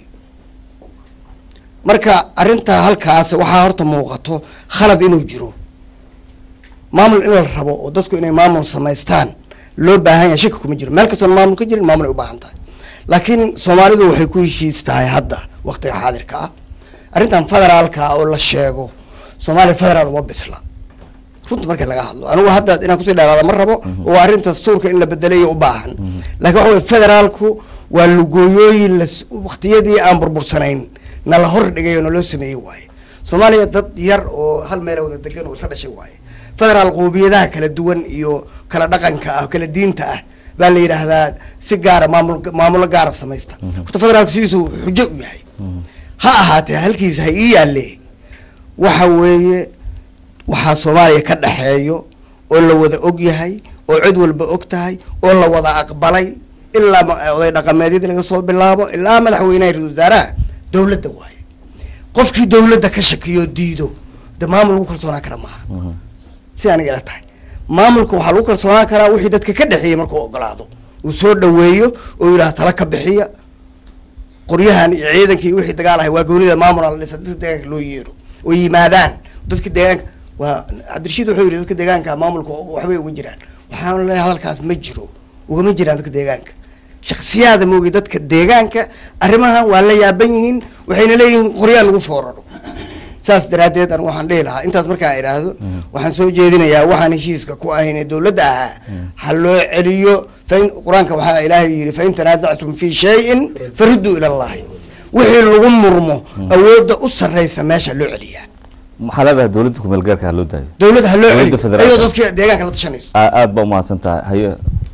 marka arrintaa halkaas waxaa horta muuqato khalad inuu jiro maamul in la rabo oo dadku inay maamul samaystaan loo baahan yahay shaki kuma jiro meel kastoon maamul ka jirin maamul ay u baahan tahay laakiin soomaalidu waxay ku heshiis tahay hadda waqtiga xaadirka ah arrintan federaalka ah oo la sheego soomaaliya federaal uma bisla runta markii laga hadlo anigu hadda inaan kusii dheeraada ma rabo oo arrinta dastuurka in la bedelayo u baahan laakiin waxa weye federaalku waa lugooyooyin la waqtiyadii aan burbursanayn na la hor dhigay oo naloo sameeyey waaye soomaaliya dad yar oo hal meela wada degan oo isla dhashay waaye federaal qoomiyadaha kala duwan iyo kala dhaqanka ah kala diinta ah baa la yidhaahdaa si gaara maamul maamulo gaara samaysta horta federaalku sidiisu xujo u yahay ha ahaatee halkiisa ha ii yaalle waxa weeye waxaa soomaaliya ka dhexeeyo oo la wada og yahay oo cid walba og tahay oo la wada aqbalay ilaa ma- oday dhaqameedyadii laga soo bilaabo ilaa madaxweynaha ra-iisul wasaaraha dowladda waaye qofkii dowladda ka shakiyo diido de maamul lagu kalsoonaan kara maaha si aniga ila tahay maamulka waxaa lagu kalsoonaan karaa wixii dadka ka dhexeeyay markuu ogolaado uu soo dhaweeyo oo yidhaha tala ka bixiya qoryahan iyo ciidanka iyo wixii dagaal ahay waa goonida maamul la dhisa dadka deegaanka loo yeero oo yimaadaan dadka deegaanka waa cabdirashiid wuxuu yidhi dadka deegaanka maamulka waxbay uga jiraan waxaan leeyahay hadalkaas ma jiro ugama jiraan dadka deegaanka shaksiyaada moogi dadka deegaanka arrimahan waa la yaaban yihiin waxayna leeyihiin qoryaan lagu fooraro saas daraaddeed anigu waxaan dhihi lahaa intaas markaan idhaahdo waxaan soo jeedinayaa waxaan heshiiska ku ahayn ee dowladda ahaa ha loo celiyo fain qur-aanka waxaa ilaahay yidhi fain tanaasactum fi shayin farudduu ila allahi wixii lagu murmo awoodda u sarreysa meesha loo celiyaa
maxaa leedahay dowladda kumeel gaarka ha loo daayo
dowladda ha loo
Dowladda
celiyo
federaalka.
ayadoo dadka deegaanka la tashanayso
Aa- aad baa umahadsan tahay haye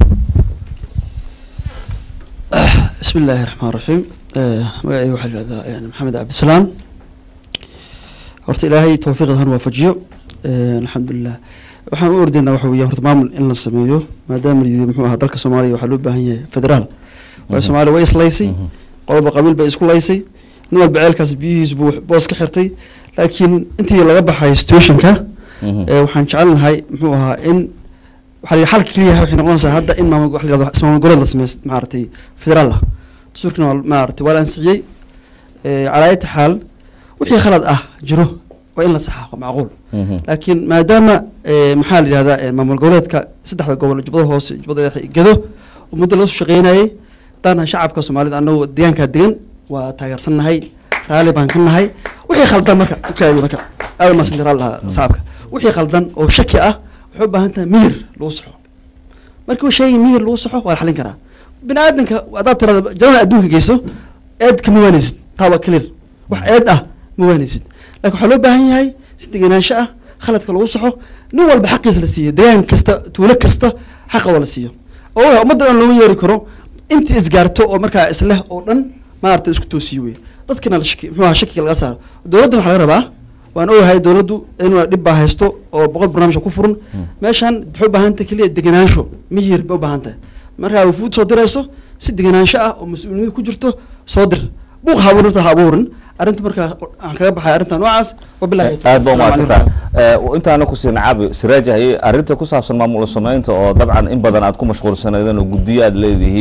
بسم الله الرحمن الرحيم magacayga waxaa la yihahdaa yani maxamed cabdisalaam horta ilaahay towfiiqda han waafajiyo alxamdulilah waxaan u ordaynaa waxa weeyaan horta maamul in la sameeyo maadaama la yidhi muxuu ahaa dalka soomaaliya waxaa loo baahan yahay federaal waayo soomaaliya way islaysay qolba qabiil bay isku laysay nin walba ceelkaas biyihiis buu boos ka xirtay laakiin intii laga baxay situationka ee waxaan jecelnahay muxuu ahaa in waxaa la yidhi xalka keliya waxay noqonaysaa hadda in maamul wax la yihahdo ismaamul goboleed la sameeyo maaragtay federaal ah dastuurkina waa maaragtay waa la ansixiyey ee, calaa ayati xaal wixii khalad ah jiro waa in la saxa waa macquul laakiin maadaama ee, maxaa la yidhahdaa ee, maamul goboleedka saddexda gobol jubbada hoose jubbada dhexe iyo gedo oo muddo laga soo shaqeynayay hadaan shacabka soomaalida annagu deegaankaa degan waa taageersannahay raalli baan ka nahay wixii khaldan marka ukaadi marka aad maasanti raalli lahaa shacabka wixii khaldan oo shaki ah waxay u baahan tahay miyir lagu saxo markii shay miyir lagu saxo waa la xalin karaa bini aadanka haddaad tirada jannada adduunka geyso eed kama waanaysid taa waa clear wax eed ah ma waanaysid laakiin waxaa loo baahan yahay si degenaansho ah khaladka lagu saxo nin walba xaqiisa la siiyo deegaan kasta tuulo kasta xaqooda la siiyo oo ummadda dhan looma yeeri karo intii isgaarto oo markaa isleh oo dhan maaragtay isku toosiyo wey dadkina la shaki muxuu ahaa shakiga laga saaro dowladda waxaa laga rabaa waan ogahay dowladdu inuu dhib baa haysto oo boqol barnaamij ku furan meeshan waxay u baahan tahay keliya degenaansho miyir bay u baahan tahay markaa wafuud soo dirayso si degenaansho ah oo mas-uuliyad ku jirto soo dir buuq ha abuurin ha abuurin arrinta markaa aan kaga baxay arrinta noocaas wabilahi
aad baa umahadsan tahay Eh, intaana ku sii nacaabi siraajahay arrinta ku saabsan maamul sameynta oo dabcan in badan aad ku mashquulsanaydeen oo guddiyo aad leedihiin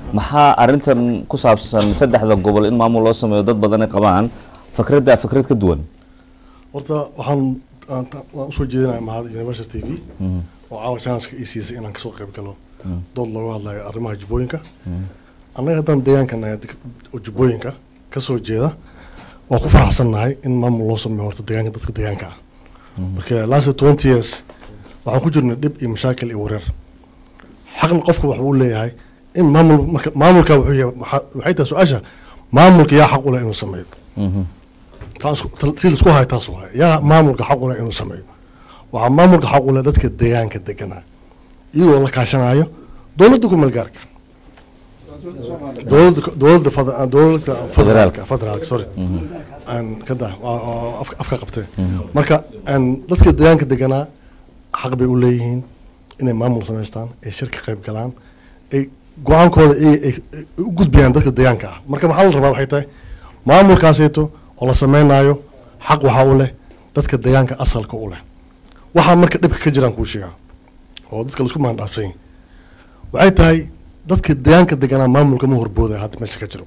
maxaa arrintan ku saabsan saddexda gobol in maamul loo sameeyo dad badan ay qabaan fakradda fikrad ka duwan
horta waxaan aan ta- waan usoo jeedinaya mahad university t v oo caawa chanska ii siisay inaan kasoo qayb galo dood looga hadlayo arrimaha jubbooyinka annaga haddaan deegaanka nahay deg- oo jubbooyinka kasoo jeeda waan ku faraxsannahay in maamul loo sameeyo horta deegaanka dadka deegaanka ah marka last twenty years waxaan ku jirnay dhib iyo mashaakil iyo wareer xaqna qofka waxa uu leeyahay in maamul marka maamulka wuxuu yahay waxaa- waxay tahay su-aasha maamulka yaa xaq u leh inuu sameeyo taas si laisku hayo taas waay yaa maamulka xaq u leh inuu sameeyo waxaa maamulka xaq u leh dadka deegaanka deganaa iyagoo la kaashanayo dowladda kumeel gaarka dowladda dowladda fed- dowladda federaalka federaalka sorry aan ka daa waa- waa afka afka qabtee marka aan dadka deegaanka deganaa xaq bay u leeyihiin inay maamul samaystaan ay shirka qayb galaan ay go-aankooda ay ay- ay u gudbiyaan dadka deegaanka ah marka maxaa la rabaa waxay tahay maamulkaasayto oo la sameynaayo xaq waxaa u leh dadka deegaanka asalka u leh waxaa marka dhibka ka jiraan kuu sheegaa oo dadka laisku maandhaafsan yahay waxay tahay dadka deegaanka deganaa maamulka ma horboodayo hadda meesha ka jiro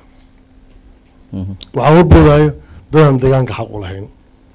waxaa horboodayo dadaan deegaanka xaq u lahayn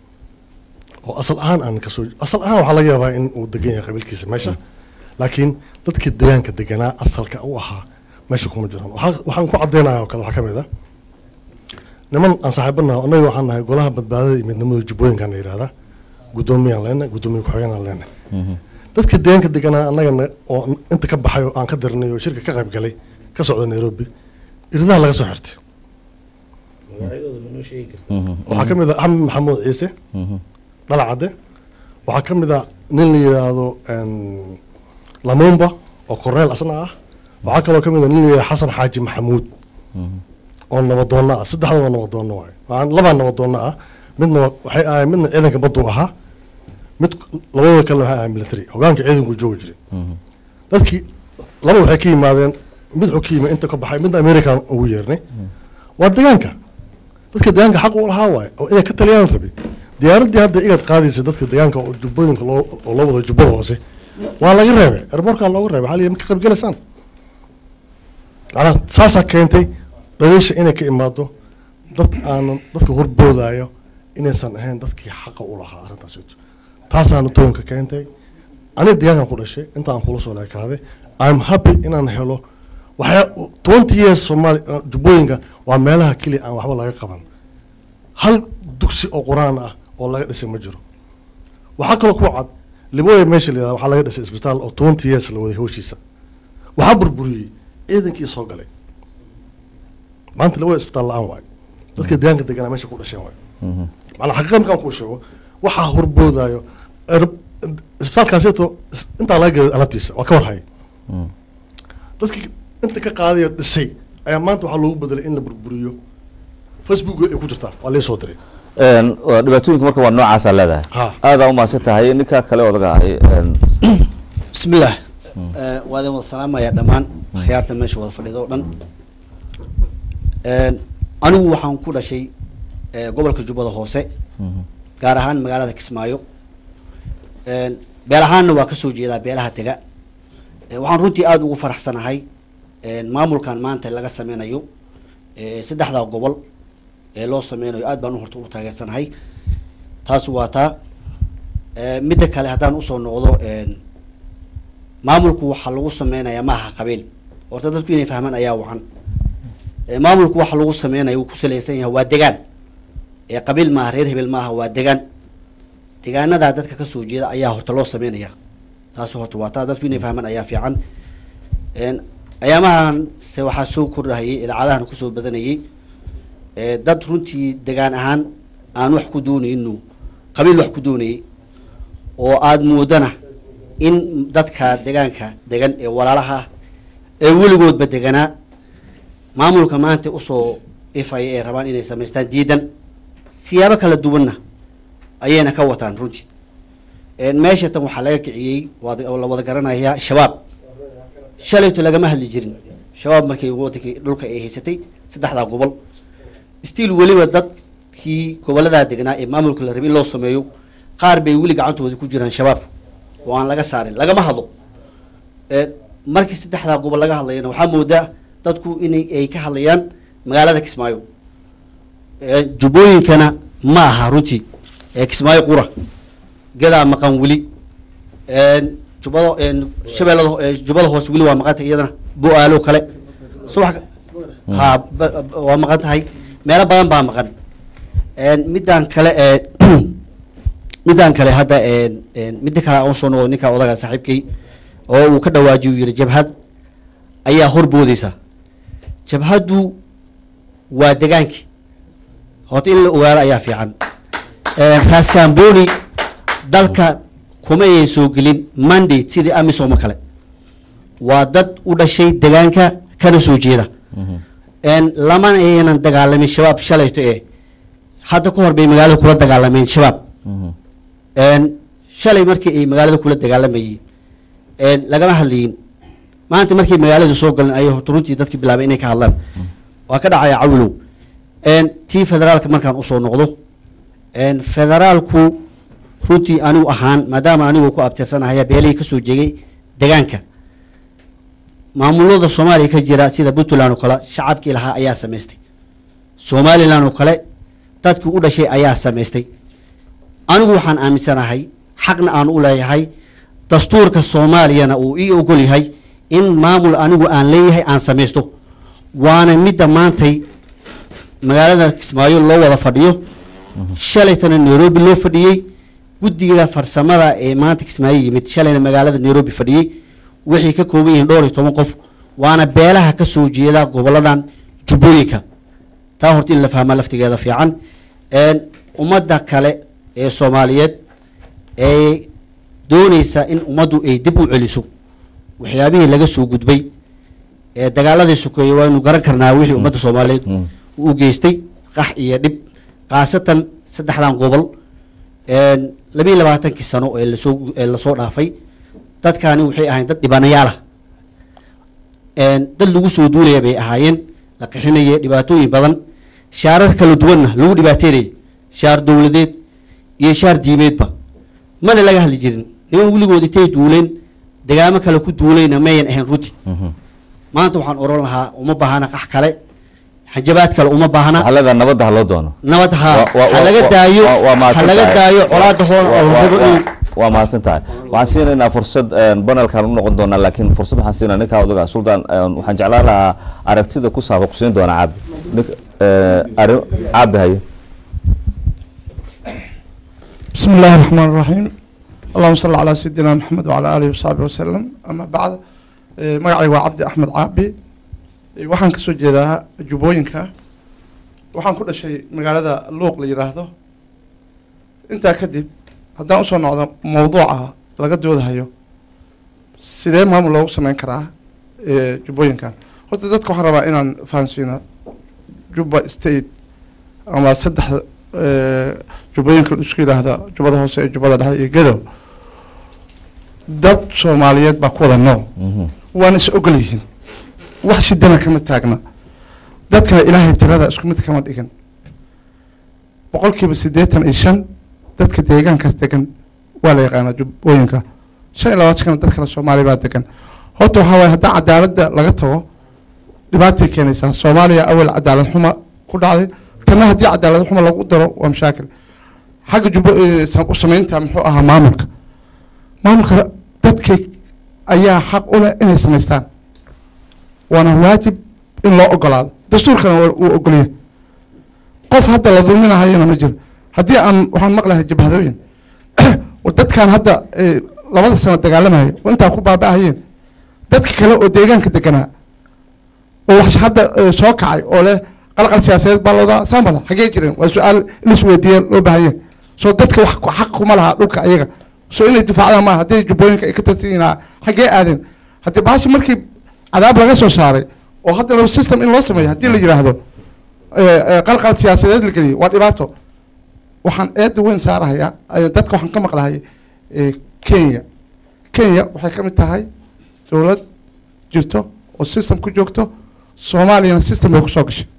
oo asal ahaan aan kasoo asal ahaan waxaa laga yaabaa in uu degan yahay qabiilkiisa meesha laakiin dadka deegaanka deganaa asalka u ahaa meesha kuma jiraan waxaa- waxaan ku cadeynaya oo kale waxaa ka mid ah niman aan saaxiibanaha annaga waxaan nahay golaha badbaadada iyo midnimada jubbooyinkaan la yidhahdaa guddoomiyaan leenahay guddoomiye ku-xigeenaan leenahay dadka deegaanka deganaa annaga na- oo inta ka baxay oo aan ka dirnay oo shirka ka qayb galay ka socda nairobi iridaha laga soo xirtay
magacyadooda ma noo sheegi karta
waxaa ka mid ah axmed maxamuud ciise dhalacadde waxaa ka mid ah nin la yidhaahdo em, lamumba oo korneel asna ah waxaa kaloo ka mid ah nin la yidhahdo xasan xaaji maxamuud oo nabadoonna ah saddexda waa nabadoonna waay waxaan labaa nabadoonna ah midna waa- waxay ahayn midna ciidanka baddu ahaa mid labadooda kalena waxay ahayn military hogaanka ciidanku joogi jiray dadkii laba waxay ka yimaadeen mid wuxuu ka yimid inta ka baxay midna american ugu yeernay waa deegaanka dadka deegaanka xaq u lahaa waaye oo inay ka taliyaan rabi diyaaraddii hadda igad qaadaysa dadka deegaanka oo jubbooyinka loo oo loo wado jubbada hoose waa laga reebay airbortkaa looga reebay xaliya ma ka qaybgalaysaan macnaha saasaa keentay dhaliisha inay ka imaado dad aanan dadka horboodayo inaysan ahayn dadkii xaqa u lahaa arrintaas taasaana toonka keentay aniga deegaankan ku dhashay intaan kula soo leekaaday i'm happy inaan helo waxyaa twenty years soomaali uh, jubbooyinka waa meelaha keliya aan waxba laga qaban hal dugsi oo qur-aan ah oo laga dhisay ma jiro waxaa kaloo ku cad libooya meesha la yihahda waxaa laga dhisay isbitaal oo twenty years la waday hawshiisa waxaa burburiyey ciidankii soo galay maanta libooya isbitaal la-aan waayo dadka deegaanka deganaa meesha ku dhasheen waayo macnaa xaqiiqa markaan kuu sheego waxaa horboodayo er- isbitaalkaasito intaa laga gaday alabtiisa waa ka warhay dadkii inta ka qaadayo dhisay ayaa maanta waxaa loogu bedelay in la burburiyo facebook ay ku jirtaa waa lii soo diray
Een, waa dhibaatooyinka marka waa noocaasaa leedahay
Ha.
aadaa umahadsan tahay ninka kale odaga ahay een,
بسم الله آه، وهذا وضع السلام يا دمان خيارته ماشي وضع فريدو دن آه، أنا وحن كل شيء قبل كجوبة هوسة gaar ahaan magaalada kismaayo Een, beel ahaanna waa kasoo jeedaa beelaha tega Ee, waxaan runtii aada ugu faraxsanahay een, maamulkan maanta laga sameynayo ee, saddexda gobol ee loo sameynayo aad baan u horta u taageersanahay taas waa taa Ee, midda kale haddaan usoo noqdo een, maamulku waxaa lagu sameynayaa maaha qabiil horta dadku inay fahmaan ayaa wacan Ee, maamulku waxa lagu sameynayo uu ku saleysan yahay waa degaan ee qabiil maaha reer hebel maaha waa degaan degaanadaa dadka kasoo jeeda ayaa horta loo sameynaya taas horta waa taa dadku inay fahmaan ayaa fiican Een, ayaamahan se waxaa soo kordhahayay idaacadahan kusoo badanayay ee, dad runtii degaan ahaan aan wax ku doonayno qabiil wax ku doonayay oo aada moodana in dadka degaanka degan ee walaalaha ah ee weligoodba deganaa maamulka maanta usoo ifaya ee rabaan inay samaystaan diidan siyaabo kala duwanna ayayna ka wataan runtii Een, meesha tan waxaa laga kiciyey waad- oo la wada garanayaa shabaab shalayto lagama hadli jirin shabaab markay wadankii dhulka ay haysatay saddexdaa gobol stiil weliba dadkii goboladaa degnaa ee maamulka la rabay in loo sameeyo qaar bay weli gacantooda ku jiraan shabaab oo aan laga saarin lagama hadlo Een, markii saddexdaa gobol laga hadlayana waxaa moodaa dadku inay ay ka hadlayaan magaalada kismaayo Ee, jubbooyinkana ma aha runtii ee kismaayo qura gadaa maqan weli Een, jubbada een, shabeellada ho- ee, jubbada hoose weli waa maqan tahay iyadana bo-aalo kale subax ha ba- ba- waa maqan tahay meelo badan baa maqan Een, midaan kale ee midaan kale hadda een, een, midda kale aan usoo noqdo ninka odaga saaxiibkay oo uu ka dhawaajiyo yiri jabhad ayaa horboodeysa jabhaddu waa degaankii horta in la ogaado ayaa fiican Een, raas kamboni dalka kuma ayan soo gelin mandate sidii amisom oo kale waa dad u dhashay degaanka kana soo jeeda Een, lamana aynan dagaalamin shabaab shalayto ee hadda ka hor bay magaalada kula dagaalameen shabaab Een, shalay markii ay magaalada kula dagaalamayeen een, lagama hadlayin maanta markay magaalada soo galeen ayay horta runtii dadki bilaabay inay ka hadlaan waa ka dhacaya cawlow Een, tii federaalka markaan usoo noqdo Een, federaalku runtii anigu ahaan maadaama anigu ku abtirsanahay beelihii kasoo jeegay degaanka maamulada soomaaliya ka jira sida puntland oo kale shacabkii lahaa ayaa samaystay somaliland oo kale dadkii u dhashay ayaa samaystay anigu waxaan aaminsanahay xaqna aan u leeyahay dastuurka soomaaliyana uu ii ogol yahay in maamul anigu aan leeyahay aan samaysto waana midda maantay magaalada kismaayo loo wada fadhiyo shalaytana nairobi loo fadhiyey guddiga farsamada ee maanta kismaayo yimid shalayna magaalada nairobi fadhiyey waxay ka kooban yihiin dhowr iyo toban qof waana beelaha ka soo jeeda goboladan jubbooyinka taa horta in la fahmaa laftigeeda fiican Een, ummadda kale ee soomaaliyeed ee dooneysa in ummaddu ay dib u celiso waxyaabihii laga soo gudbay ee dagaaladii sokeeye waanu garan karnaa wixii ummadda soomaaliyeed u geystay qax iyo dhib khaasatan saddexdan gobol Een, labiyo labaatankii sano ee lasoo ee lasoo dhaafay dadkaani waxay ahayn dad dhibanayaal ah Een, dad lagu soo duulaya bay ahaayeen la qixinaya dhibaatooyin badan shaarar kala duwanna lagu dhibaateynayay shaar dowladeed iyo shaar diimeedba mana laga hadli jirin niman weligood intay duuleen degaamo kale ku duulayna mayan ahayn runti maanta waxaan oran lahaa uma baahana qax kale xajabaad kale uma baahna
xalada nabadda ha loo doono
nabad ha
Wa- wa-
ha laga
wa-
daayo
wa- waa
ha
mahadsan
laga
tahay.
daayo colaada hor
Wa-
oo
wa-
rabo
wa-
inuu
waa mahadsan tahay waxaan siinaynaa fursad banelkan u noqon doonaa laakiin fursad waxaan siinaa ninkaa odaga sultan een, waxaan jeclaan lahaa aragtida ku saaba kusiin doonaa caabi Nik- eh, arrin caabi haye
بسم الله الرحمن الرحيم اللهم صل على سيدنا محمد وعلى آله وصحبه وسلم أما بعد إيه، magacayga waa cabdi axmed caabi Ee, waxaan kasoo jeedaa jubbooyinka waxaan ku dhashay magaalada luuq la yidhaahdo intaa kadib haddaan usoo noqdo mowduuca laga doodahayo sidee maamul loogu sameyn karaa ee, jubbooyinkan horta dadka waxaan rabaa inaan fahansiino jubba state ama saddex ee, jubbooyinka la isku yidhaahda jubbada hoose iyo jubbada dhexe iyo gedow dad soomaaliyeed baa ku wada nool waana is ogol yihiin wax shidana kama taagna dadkana ilaahay tirada isku mid kama dhigin boqolkiiba siddeetan iyo shan dadka deegaankaas degan waa la yaqaanaa jubbooyinka shan iyo labaatankana dad kale soomaaliya baa degan horta waxaa waaye haddii cadaaladda laga tago dhibaatay keenaysaa soomaaliya awal cadaalad xuma ku dhacday tanna haddii cadaalad xuma lagu daro waa mashaakil xagga jubbo ee, sam- u samaynta muxuu ahaa maamulka maamulka dadkay ayaa xaq u leh inay samaystaan waana waajib in loo ogolaado dastuurkana waa uu ogolyahay qof hadda la dulminahayana ma jiro haddii aan waxaan maqlahay jabhadooyin war dadkan hadda eh, labada sano dagaalamaya oo intaa ku baaba'ahayeen dadka kale oo deegaanka deganaa oo wax hadda eh, soo kacay oo leh qalqal siyaasadeed baa loodaa saambala xagee jireen waa su-aal in isweydiiya loo baahanye soo dadka wax ku- xaq kuma laha dhulka ayaga soo inay difaacdaan maaha haddii jubbooyinka ay ka tartiinaa xagee aadeen haddii baashi markii cadaab laga soo saaray oo hadda laba system in loo sameeyo haddii la yidhaahdo eh, eh, qalqal siyaasadeed la geliyay waa dhibaato waxaan eeda weyn saarahayaa eh, dadka waxaan ka maqlahay eh, kenya kenya waxay ka mid tahay dowlad jirto oo system ku joogto soomaaliyana system bay kusoo gashay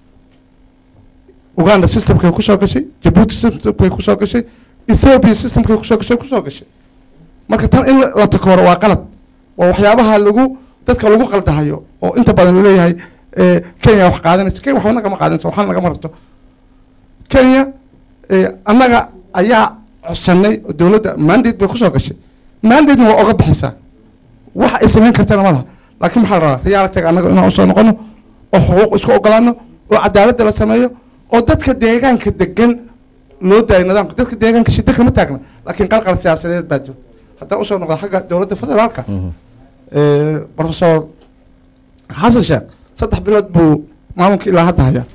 uganda systemkay kusoo gashay jabuuti systemkay kusoo gashay ethiopia systemkay kusoo gashay kusoo gashay marka tan in la takooro waa qalad waa waxyaabaha lagu dadka lagu qaldahayo oo inta badan laleeyahay eh, kenya wax qaadanayso kenya waxba nagama qaadanayso waxna nagama rabto kenya eh, annaga ayaa codsanay oo dowladda mandate bay kusoo gashay mandate-na waa oga bixisaa wax ay samayn kartana ma laha laakiin maxaa la rabaa realitiga annaga inaan usoo noqono oo xuquuq isku ogolaano oo cadaaladda la sameeyo oo dadka deegaanka degan loo daayo nidaamka dadka deegaanka shida kama taagna laakiin qalqal siyaasadeed baa jiro haddaan usoo noqdo xagga dowladda federaalka eh, professor xasan sheekh saddex bilood buu maamulka ilaa hadda hayaa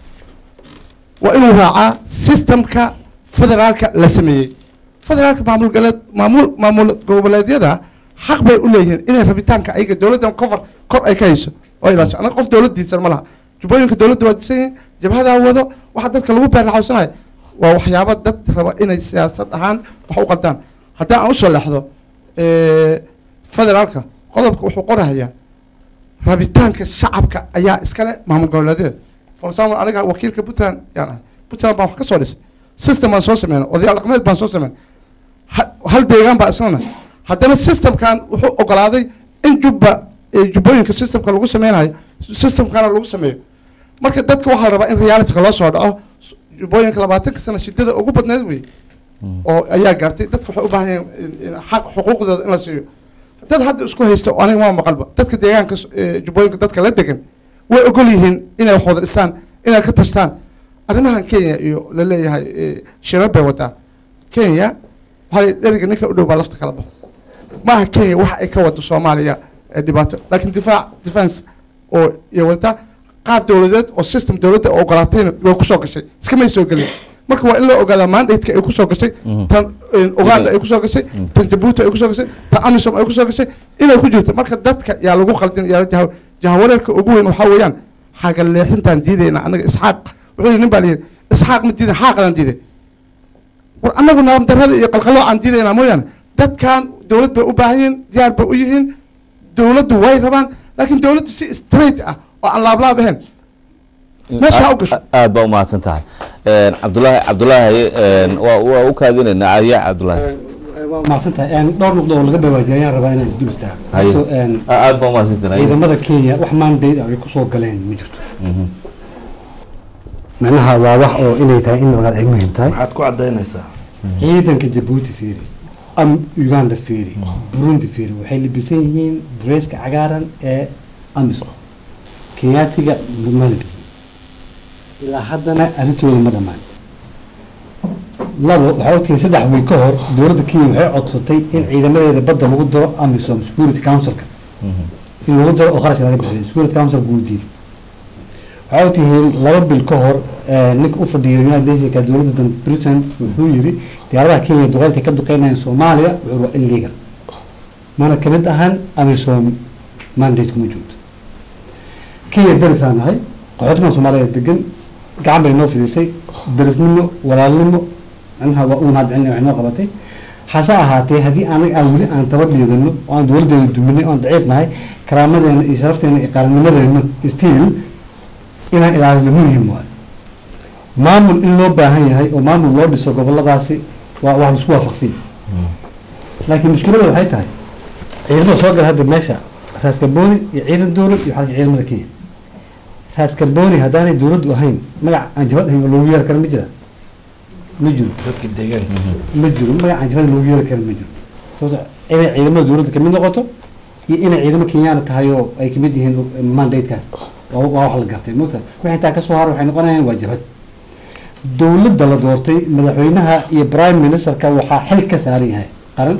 waa inuu raacaa systemka federaalka la sameeyey federaalka maamul galeed maamul maamul goboleedyada xaq bay u leeyihiin inay rabitaanka ayaga dowladdan kofar kor ay ka hayso oo ilaasho anaga qof dowlad diidsan ma laha jubbooyinka dowladda waa disan yihiin jabhadaa wado waxa dadka lagu beerlaxawsanayo waa waxyaabo dad raba inay siyaasad ahaan wax u qaldaan haddii aan usoo leexdo eh, federaalka qodobka wuxuu qorahayaa rabitaanka shacabka ayaa iskale maamul goboleedyada for example aniga wakiilka puntland yaan ahay puntland baan wax ka soo dhisay system baan soo sameynay odayaal dhaqameed baan soo sameynay ha- hal deegaan baa islana haddana systemkan wuxuu ogolaaday in jubba eh, jubbooyinka systemka lagu sameynayo systemkana lagu sameeyo marka dadka waxaa la rabaa in realityka loo soo dhaco jubbooyinka labaatanka sano shidada ugu badneed wey oo ayaa gaartay dadka waxay u baahan yihiin in- in xaq xuquuqdooda in la siiyo dad hadda isku haysta oo aniga ma maqalba dadka deegaanka s- eh, jubbooyinka dadka la degan way ogol yihiin inay wax wada dhistaan inay ka tashtaan arrimahan kenya iyo la leeyahay eh, shirar bay wadaa kenya waxaa la dheriga ninka u dhow baa lafta kala baxo maaha kenya waxa ay ka wado soomaaliya ee dhibaato laakiin difaac defense oo iyo wadataa qaab dowladeed oo system dowladda oo ogolaatayna way kusoo gashay iskamay soo gelin marka waa in loo ogaadaa mandate-ka ay kusoo gashay tan eh, uganda ay kusoo gashay tan jabuuti ay kusoo gashay tan amisom ay kusoo gashay inay ku jirto marka dadka yaa lagu qaldin yaa jaha- jahawareerka ugu weyn waxaa weeyaan xaga leexintaan diidayna anaga isxaaq wuxuu yidhi nin baa layidhi isxaaq ma diidan xaaqadaan diiday war anagu naam darrada iyo qalqaloo aan diidaynaa mooyaane dadkan dowlad bay u baahan yihiin diyaar bay u yihiin dowladdu way rabaan laakiin dowladdu si straight ah oo aan laablaab ahayn meesha ha u gasho
aad baa umahadsan tahay Een, cabdulaahi cabdulaahi een, waa waa u kaadinaynaa adiya cabdulaahi
waa mahadsan tahay Een, dhowr nuqdo oo laga dhawaajiyay ayaan rabaa inaan isdul istaago
Haye.
Horta, een,
aad baa umahadsan tahay
ciidamada kenya wax mandate ay kusoo galeen ma jirto macnaha waa wax oo inay tahay in ogaad ay muhiim tahay
maxaad ku cadaynaysaa
ciidanka jabuuti fiiri am uganda fiiri burundi fiiri waxay libisan yihiin dareeska cagaaran ee amisom kenyaatiga ma libisan ilaa haddana arrintooda ma dhammaan labo waxaa ogtihiin saddex wiil ka hor dowladda kenya waxay codsatay in ciidamadeeda badda lagu daro amisom security councilka in lagu daro oo kharashka laga bixiyo security council buu diiday waxaa ogtihiin laba bil ka hor eh, ninka u fadhiya united nationska dowladda britain wuxuu yiri diyaaradaha kenya duqeynta ka duqeynayaan soomaaliya wuxuu waa illegal mana kamid ahan amisom mandate kuma joogto kenya darisaan nahay qaxootigan soomaaliya degan gacan bay noo fidisay darisnimo walaalnimo macnaha waa uun hadcelina wax noo qabatay hase ahaatee haddii anaga aan weli aan tabar liidano oo aan dowladdeena duminay oo aan daciif nahay karaamadeena iyo sharafteena iyo qarannimadeena stiil inaan ilaalino muhim waayo maamul in loo baahan yahay oo maamul loo dhiso goboladaasi waa waa laisku waafaqsan laakiin mushkilada waxay tahay ciidamada soo gala hadda meesha raaskabooni iyo ciidan dowlad iyo xalka ciidamada kenya raaskabooni haddaanay dowladdu ahayn magac aan jabad ahayn oo loogu yeeri kara ma jira ma jiro
dadka deegaanka
ma jiro magac aan jabada loogu yeeri kara ma jiro sababto inay ciidamada dowladda kamid noqoto iyo inay ciidamo kenyaana tahay oo ay kamid yihiin mandate-kaas waa waa wax la gartay mogta wixii intaa kasoo hara waxay noqonayaan waa jabhad dowladda la doortay madaxweynaha iyo prime ministerka waxaa xil ka saaran yahay qaran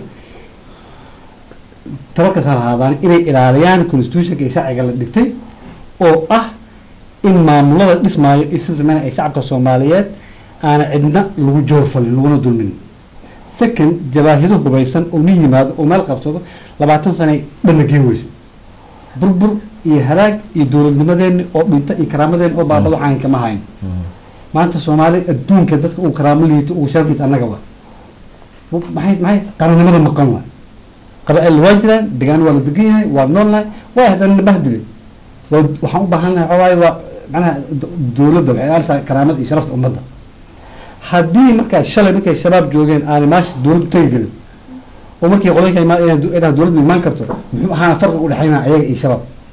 tabarka saaran haadaan inay ilaaliyaan constitutionka iyo sharciga la dhigtay oo ah in maamulada dhismaayo iyo sida sameynaya ay shacabka soomaaliyeed aana cidna lagu joorfalin laguna dulmin second jabaahido hubaysan oo ni yimaado oo meel qabsado labaatan sanay dhanna geen weysa burbur iyo halaag iyo dowladnimadeeni oo dhinta iyo karaamadeen oo baabada waxaan kama hayn maanta soomaali adduunka dadka uu karaamo liito uu sharaf liito annaga waa maxay maxay qarannimada maqan waa qaba'il waa jiraan degaan waa la degan yahay waa noolnahay waa haddana nabahdile waa waxaan u baahannahay waxaa waaye waa macnaha do- dowladda waxay ilaalisa karaamada iyo sharafta ummadda haddii markaa shalay markay shabaab joogeen aanay maasha dowladdu tegi gelin oo markii qolalka imaan inay du- inay dowladdu imaan karto muxuu ahaana farqiga u dhexeynaa ayaga iyo shabaab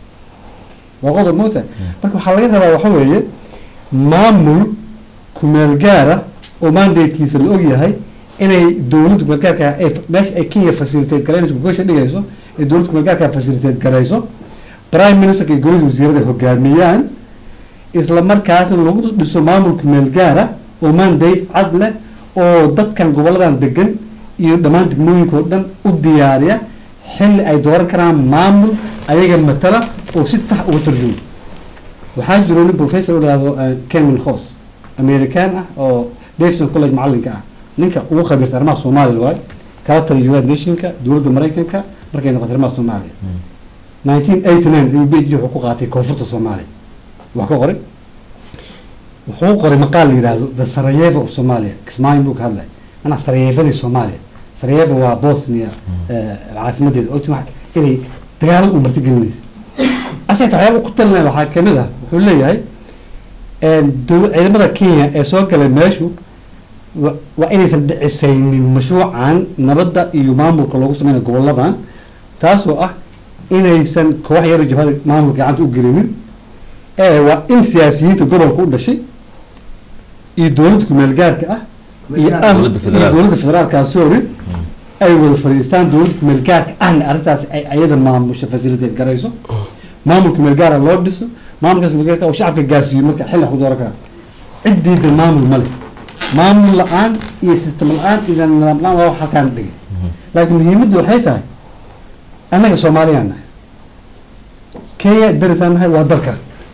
waa qodob moogta marka waxaa laga rabaa waxa weeye maamul kumeel gaara oo mandatekiisa la ogyahay inay dowladda kumeel gaarka ay meesha ay kenya facilitate garaynayso gogosha dhigayso ay dowladda kumeel gaarka facilitate garayso prime ministerka iyo golada wasiirada hogaamiyaan isla markaasna lagu dhiso maamul kumeel gaara oo mandate cad leh oo dadkan goboladan degan iyo dhammaan degmooyinka oo dhan u diyaariya xilli ay dooran karaan maamul ayaga matala oo si tax uga tarjuma waxaa jiro nin professor dhahdo kenwin hos american ah oo davidson college macalinka ah ninka ugu khabiirta arrimaha soomaaliya waay kala taliya united nationka dowladda maraykanka markay noqotay arrimaha soomaaliya nineteen eighty nine ayuu phd wuxuu ku qaatay koonfurta soomaaliya wax ka qoray wuxuu qoray maqaal la yidhaahdo the sarajevo of somalia kismaayo buu ka hadlay manaa sarayevadii soomaaliya sarajevo waa bosnia caasimadeeda ogti wax inay dagaalada u marti gelinaysa asagta waxyaaba ku talinaya waxaa kamid ah wuxuu leeyahay dow- ciidamada kenya ee soo galay meeshu wa- waa inaysan dhicisaynin mashruucan nabadda iyo maamulka loogu sameynayo goboladan taasoo ah inaysan koox yaro jabhada maamulka gacanta u gelinin ee waa in siyaasiyiinta gobolka u dhashay iyo dowladda kumeel gaarka ah iyo am-
Dowladda
iyo
federaalka.
dowladda federaalka sorry ay wada fadhiistaan dowladda kumeel gaarka ahna arrintaas ay ayada maamusha facilitate garayso maamul kumeel gaara loo dhiso maamulkaas kumeel gaarka oo shacabka gaarsiiyo marka xilli wax ku dooran karaan ciddiida maamul male maamul la-aan iyo sistem la-aan iyo nidaam la-aan waa wax halkaan dhigay laakiin muhiimaddu waxay tahay annaga soomaaliyaan nahay kenya darisaan nahay waa dalka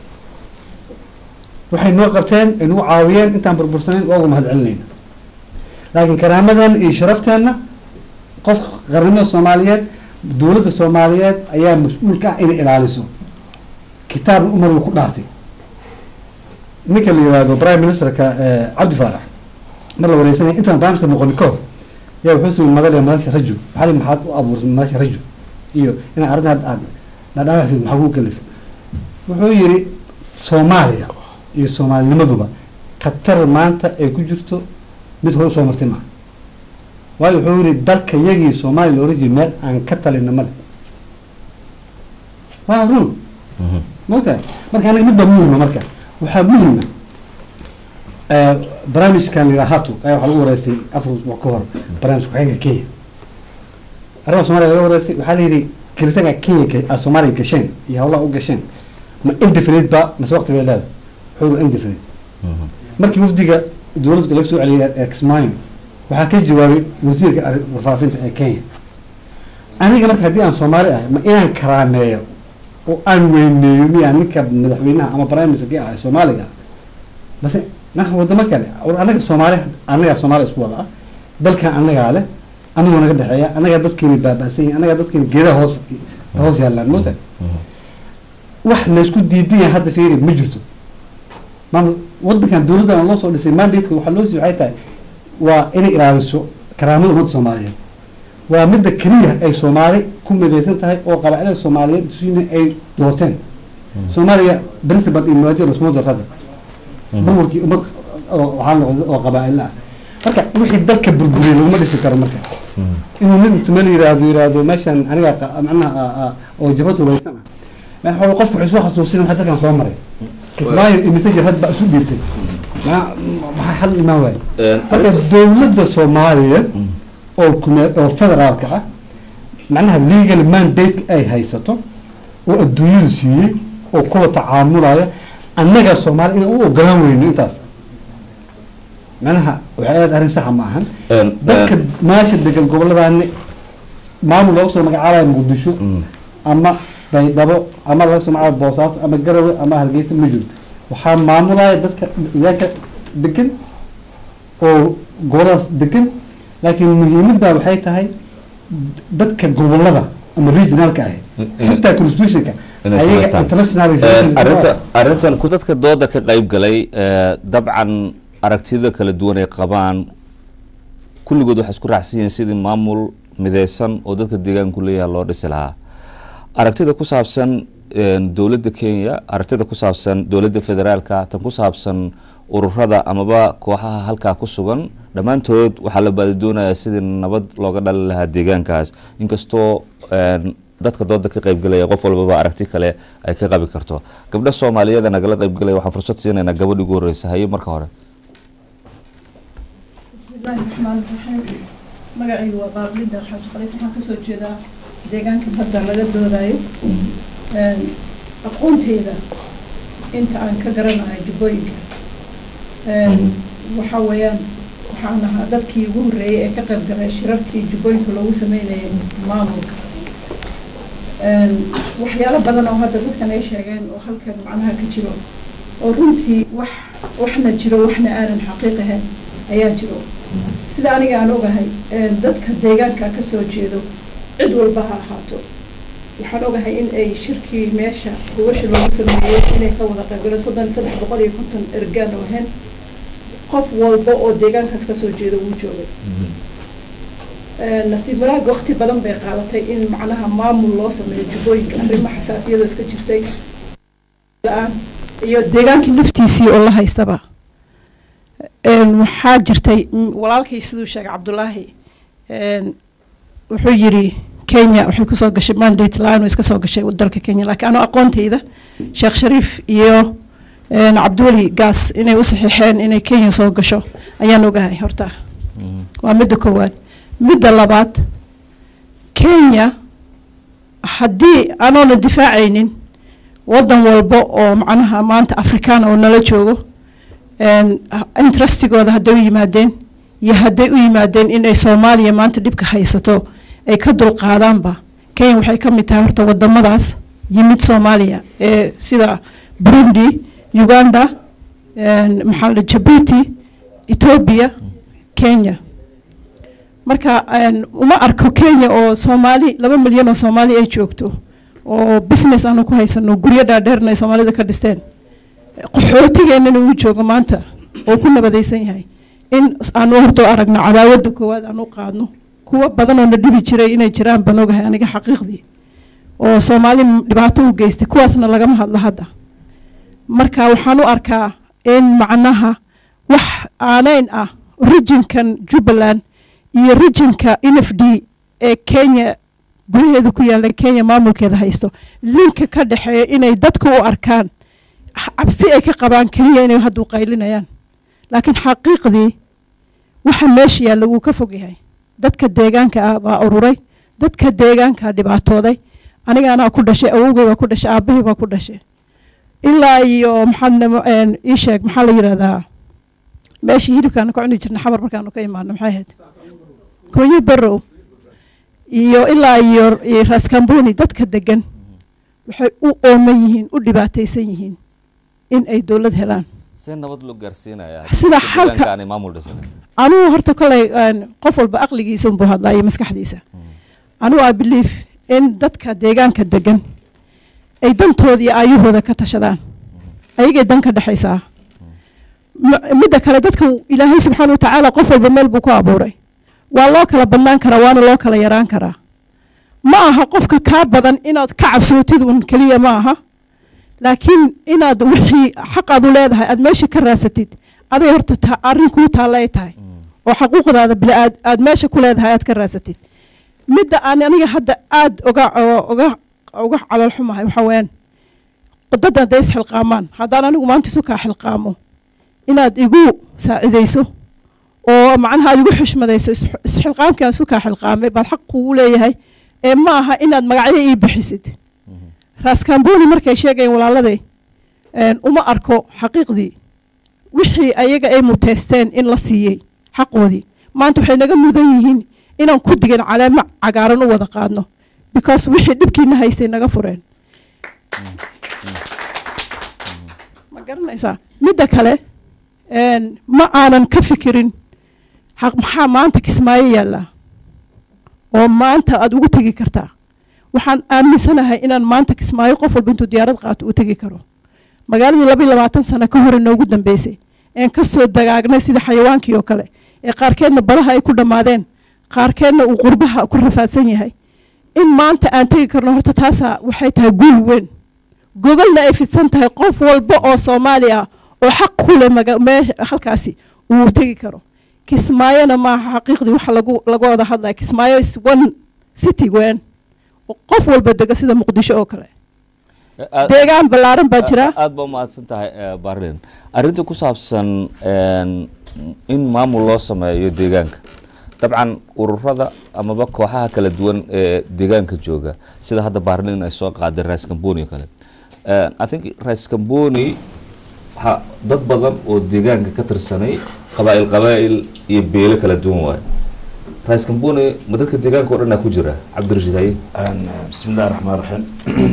waxay noo qabteen ay nagu caawiyeen intaan burbursanayn waa uga mahad celinayna laakiin karaamadan iyo sharafteenna qofka qarnimada soomaaliyeed dowladda soomaaliyeed ayaa mas-uulka ah inay ilaaliso kitaabna umar uu ku dhaartay ninka la yihahdo prime ministerka eh, cabdi faarax mar la wareysanaya intaan barnaamijka noqonin ka hor yaa wuxuu sii madalaya madasha rajo maxaa li maxaad u abuursay madasha rajo iyo inaa arrinta hadda aad dhadhaawacsid maxaa kuu kalif wuxuu yidhi soomaaliya iyo soomaalinimaduba khatar maanta ay ku jirto mid hore usoo martay maaha waayo wuxuu yihi dalka yagii soomaaliya la oran jiray meel aan ka talina male waa run maogtahay marka anaga mid baa muhima marka waxaa muhima barnaamijkan la yidhaha hatu ayaa waxaa lagu wareystay afar usbuuc ka hor barnaamij ku-xigeenka kenya arrimaha soomaaliya laga wareystay waxaa la yidhi kiritaanka kenya ka- ah, soomaaliya gasheen iyo hawlaha u gasheen ma indefinite ba mase waqti bay leedahay wuxuu yihi indefinite markii wafdiga dowladda laga soo celiyay ee kismaayo waxaa ka jawaabay wasiirka arri- warfaafinta ee kenya aniga marka haddii aan soomaali ahay ma inaan karaameeyo oo aan weyneeyo miyaa ninka madaxweynaha ama prime ministerkii ah ee soomaaliga ah base marka wadamo kale war anaga soomaali anagaa soomaali isku wada ah dalkan anagaa leh anagoo naga dhexeeya anagaa dadkeeni baaba'san yihin anagaa dadkeeni geedaha hoos hoos yaallaan moota wax laysku diidan yahay hadda fiiri ma jirto maamul wadankan dowladdan loo soo dhisay mandateka waxaa loo sii waxay tahay waa inay ilaaliso karaamada ummadda soomaaliyeed waa midda keliya ay soomaali ku midaysan tahay oo qabaa'ilada soomaaliyeed suina ay doorteen soomaaliya principal iyo muwaadin lasuma doorta hadda burburkii ummad oo waxaa noqday oo qabaa'ilo ah marka wixii dalka burburiyay laguma dhisi karo marka inuu nin inta meel yiraahdo yiraahdo meeshan aniga qa- macnaha ah, ah, oo jabad hubaysan ah ma xoolo qofku wuxuu soo xasuusin waxa dalkan soo maray kismaayo imise jabhad baa isu dhiibtay ma maxaa xal imaan waaye marka dowladda soomaaliya oo kume oo federaalka ah macnaha legal mandate ay haysato oo adduunyadu siiyey oo kula tacaamulaya annaga soomaali inaan u ogolaan weyno intaas macnaha waxay aad arrin saxa ma ahan dadka maasha degan goboladaani maamul looga soo magacaabayo muqdisho ama baydhabo ama laga soo magacaabo boosaaso ama garowe ama hargeysa ma jiro waxaa maamulaya dadka deegaanka degan oo goboladaas degan laakiin muhiimadda waxay tahay dadka gobolada ama regionalka ah xitaa constitutionka
inay
ayaga
samaystaan.
international
arrinta arrintan ku dadka dooda ka qayb galay eh, dabcan aragtiyada kala duwan ay qabaan kulligood waxay isku raacsan yihiin sidii maamul mideysan oo dadka deegaanku leeyahay loo dhisi lahaa aragtida ku saabsan eh, dowladda kenya aragtida ku saabsan dowladda federaalka tan ku saabsan ururada amaba kooxaha halkaa ku sugan dhammaantood waxaa la baadi doonayaa sidii nabad looga dhali lahaa deegaankaas inkastoo eh, dadka dooda ka qaybgalaya qof walbaba aragti kale ay ka qabi karto gabdho soomaaliyeeda nagala qaybgalaya waxaan fursad siinaynaa gabadh ugu horeysa haye marka hore
بسم الله الرحمن الرحيم magacaygu waa baarlida xaaji khaliif waxaan kasoo jeedaa deegaankan hadda laga doodayo aqoonteyda inta aan ka garanayo jubbooyinka waxa weeyaan waxaan ahaa dadkii ugu horreeyay ee ka qayb galay shirarkii jubbooyinka loogu sameynayay maamulka waxyaalo badan oo hadda dadkan ay sheegeen oo halkan macnaha ka jiro oo runtii wax waxna jiro waxna aanan xaqiiq ahayn ayaa jiro sida aniga aan ogahay dadka deegaanka ka soo jeedo cid walba ha ahaato waxaan ogahay in ay shirkii meesha gubasha loogu sameeyey inay ka wada qaybgaleen soddon iyo saddex boqol iyo konton ergaan oo ahayn qof walba oo deegaankaas kasoo jeedo wuu joogay nasiib wanaag waqti badan bay qaadatay in macnaha maamul loo sameeyo jubbooyinka arrimo xasaasiyadoo iska jirtay la-aan iyo deegaankii naftiisii oo la haystaba waxaa jirtay walaalkay siduu sheegay cabdulaahi wuxuu yiri kenya waxay kusoo gashay mandate la-aan way iska soo gashay dalka kenya laakiin anoo aqoontayda sheekh shariif iyo cabdiweli gaas inay u saxiixeen inay kenya soo gasho ayaan ogahay horta waa midda koowaad midda labaad kenya haddii anoona difaacaynin waddan walba oo macnaha maanta afrikaan oo nala joogo interestigooda hadday u yimaadeen iyo hadday u yimaadeen inay soomaaliya maanta dhibka haysato ay ka dulqaadaanba kenya waxay ka mid tahay horta wadamadaas yimid soomaaliya ee sida burundi uganda maxaa la jabuuti ethoobia kenya marka uma arko kenya oo soomaali laba milyan oo soomaali ay joogto oo business aanu ku haysano guryo dhaadheerna ay soomaalida ka dhisteen qaxootigeennana uu joogo maanta oo ku nabadaysan yahay in aanu horta aragno cadaawadda koowaad aanu qaadno kuwa badan oo na dhibi jiray inay jiraan baan ogahay aniga xaqiiqdii oo soomaali dhibaato u geystay kuwaasna lagama hadlo hadda marka waxaan u arkaa in macnaha wax aaneyn ah rijinkan jubbaland iyo rijinka n f d ee kenya gudaheeda ku yaalla kenya maamulkeeda haysto linka ka dhexeeya inay dadka u arkaan cabsi ay ka qabaan keliya inay hadduu qaylinayaan laakiin xaqiiqdii waxa meesha yaalla wuu ka fog yahay dadka deegaanka ah baa ururay dadka deegaankaa dhibaatooday aniga anaa ku dhashay awowgay baa ku dhashay aabbahay baa ku dhashay ilaa iyo maxaa ii sheeg maxaa la yidhahdaa meeshii hilibkaanu ka cuni jirnay xamar markaanu ka imaano maxay ahayd gooyi barow iyo ilaa iyo raskamboni dadka degan waxay u ooman yihiin u dhibaataysan yihiin in ay dowlad helaan
see nabad loo gaarsiinayaa
Sida xalka-
aanay maamul dhisanin
anugu horta koley qof walba aqligiisa unbuu hadlaa iyo maskaxdiisa anugu i believe in dadka deegaanka degan ay dantooda iyo aayahooda ka tashadaan ayagay dan ka dhexaysaa M- midda kale dadka ilaahay subxaana watacaala qof walba meel buu ku abuuray waa loo kala badnaan karaa waana loo kala yaraan karaa ma aha qofka kaa badan inaad ka cabsootid un keliya ma aha laakiin inaad wixii xaqaad u leedahay aad meesha ka raasatid aday horta ta arrin kuu taalla ay tahay oo xaquuqdaada bila aad aad meesha ku leedahay aad ka raasatid midda aan aniga hadda aad oga oo- oga uga calool xumahay waxaa weeyaan dad hadday isxilqaamaan haddaan anigu maanta isu kaa xilqaamo inaad igu saacidayso oo macnaha aad igu xushmadayso is- isxilqaamkii aan isu kaa xilqaamay baad xaq kugu leeyahay ee ma aha inaad magacyo ii bixisid raaskamboni markay sheegayeen walaaladay een, uma arko xaqiiqdii wixii ayaga ay muteysteen in la siiyey xaqoodii maanta waxay naga mudan yihiin inaan ku digan caleemo cagaaran u wada qaadno because wixii dhibkiina haystay naga fureen ma garanaysaa midda kale een, ma aanan ka fikirin xaq maxaa maanta kismaayo yaallaa oo maanta aad ugu tegi kartaa waxaan aaminsanahay inaan maanta kismaayo qof walba intuu diyaarad qaato uu tegi karo magaaladii laba iyo labaatan sano ka hor inoogu dambeysay een ka soo dagaagnay sida xayawaankii oo kale ee qaarkeedna badaha ay ku dhammaadeen qaarkeedna uu qurbaha ku rafaadsan yahay in maanta aan tegi karno horta taasaa waxay tahay guul weyn gogolna ay fidsan tahay qof walba oo soomaali ah oo xaq ku leh maga- mee- halkaasi uu tegi karo kismaayona maaha xaqiiqdii waxa lagu laga wada hadlaya kismaayo is one city weyn qof walba dega sida muqdisho oo kale
Aad-
deegaan ballaaran baa jira
aad baa umahadsan tahay eh, barlin arrinta ku saabsan een, in maamul loo sameeyo deegaanka dabcan ururada amaba kooxaha kala duwan ee deegaanka jooga sida hadda barlin ay soo qaaday rais camboni oo kale Eh, i think rais camboni ha dad badan oo deegaanka ka tirsanay qabaa'il qabaa'il iyo beelo kala duwan waayo rais camboni ma dadka deegaanka oo dhan aa ku jira cabdirashiid haye
بسم الله الرحمن الرحيم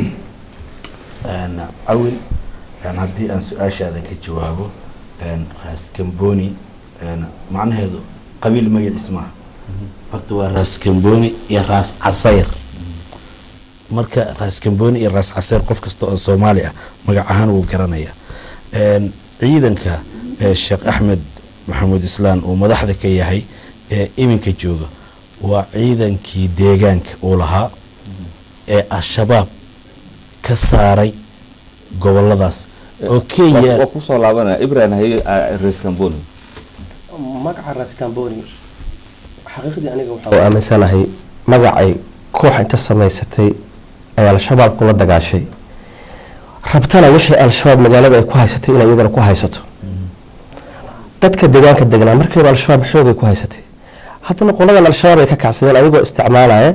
أنا عون أنا هدي أن سؤال هذا كجوابه أن راس كمبوني أنا معنى هذا قبيل ما اسمه برضو راس كمبوني يا راس عصير marka raas kamboni iyo raas caseer qof kasta oo soomaali ah magac ahaan wuu garanaya Een, ciidanka ee sheekh axmed maxamuud islaan uu madaxda ka yahay ee iminka jooga waa ciidankii deegaanka uu lahaa ee al-shabaab ka saaray goboladaas oo kenya
waa kusoo laabanaya ibrahim haye ah, rais camboni
magaca ras camboni xaqiiqdii aniga waxaa u aaminsanahay magacay koox inta samaysatay ay al-shabaab kula dagaashay rabtana wixii al-shabaab magaalada ay ku haysatay inay iyadana ku haysato dadka deegaanka degnaa markiiba al-shabaab xoogay ku haysatay haddana qoladan al-shabaab ay ka kacsadeen ayagoo isticmaalaya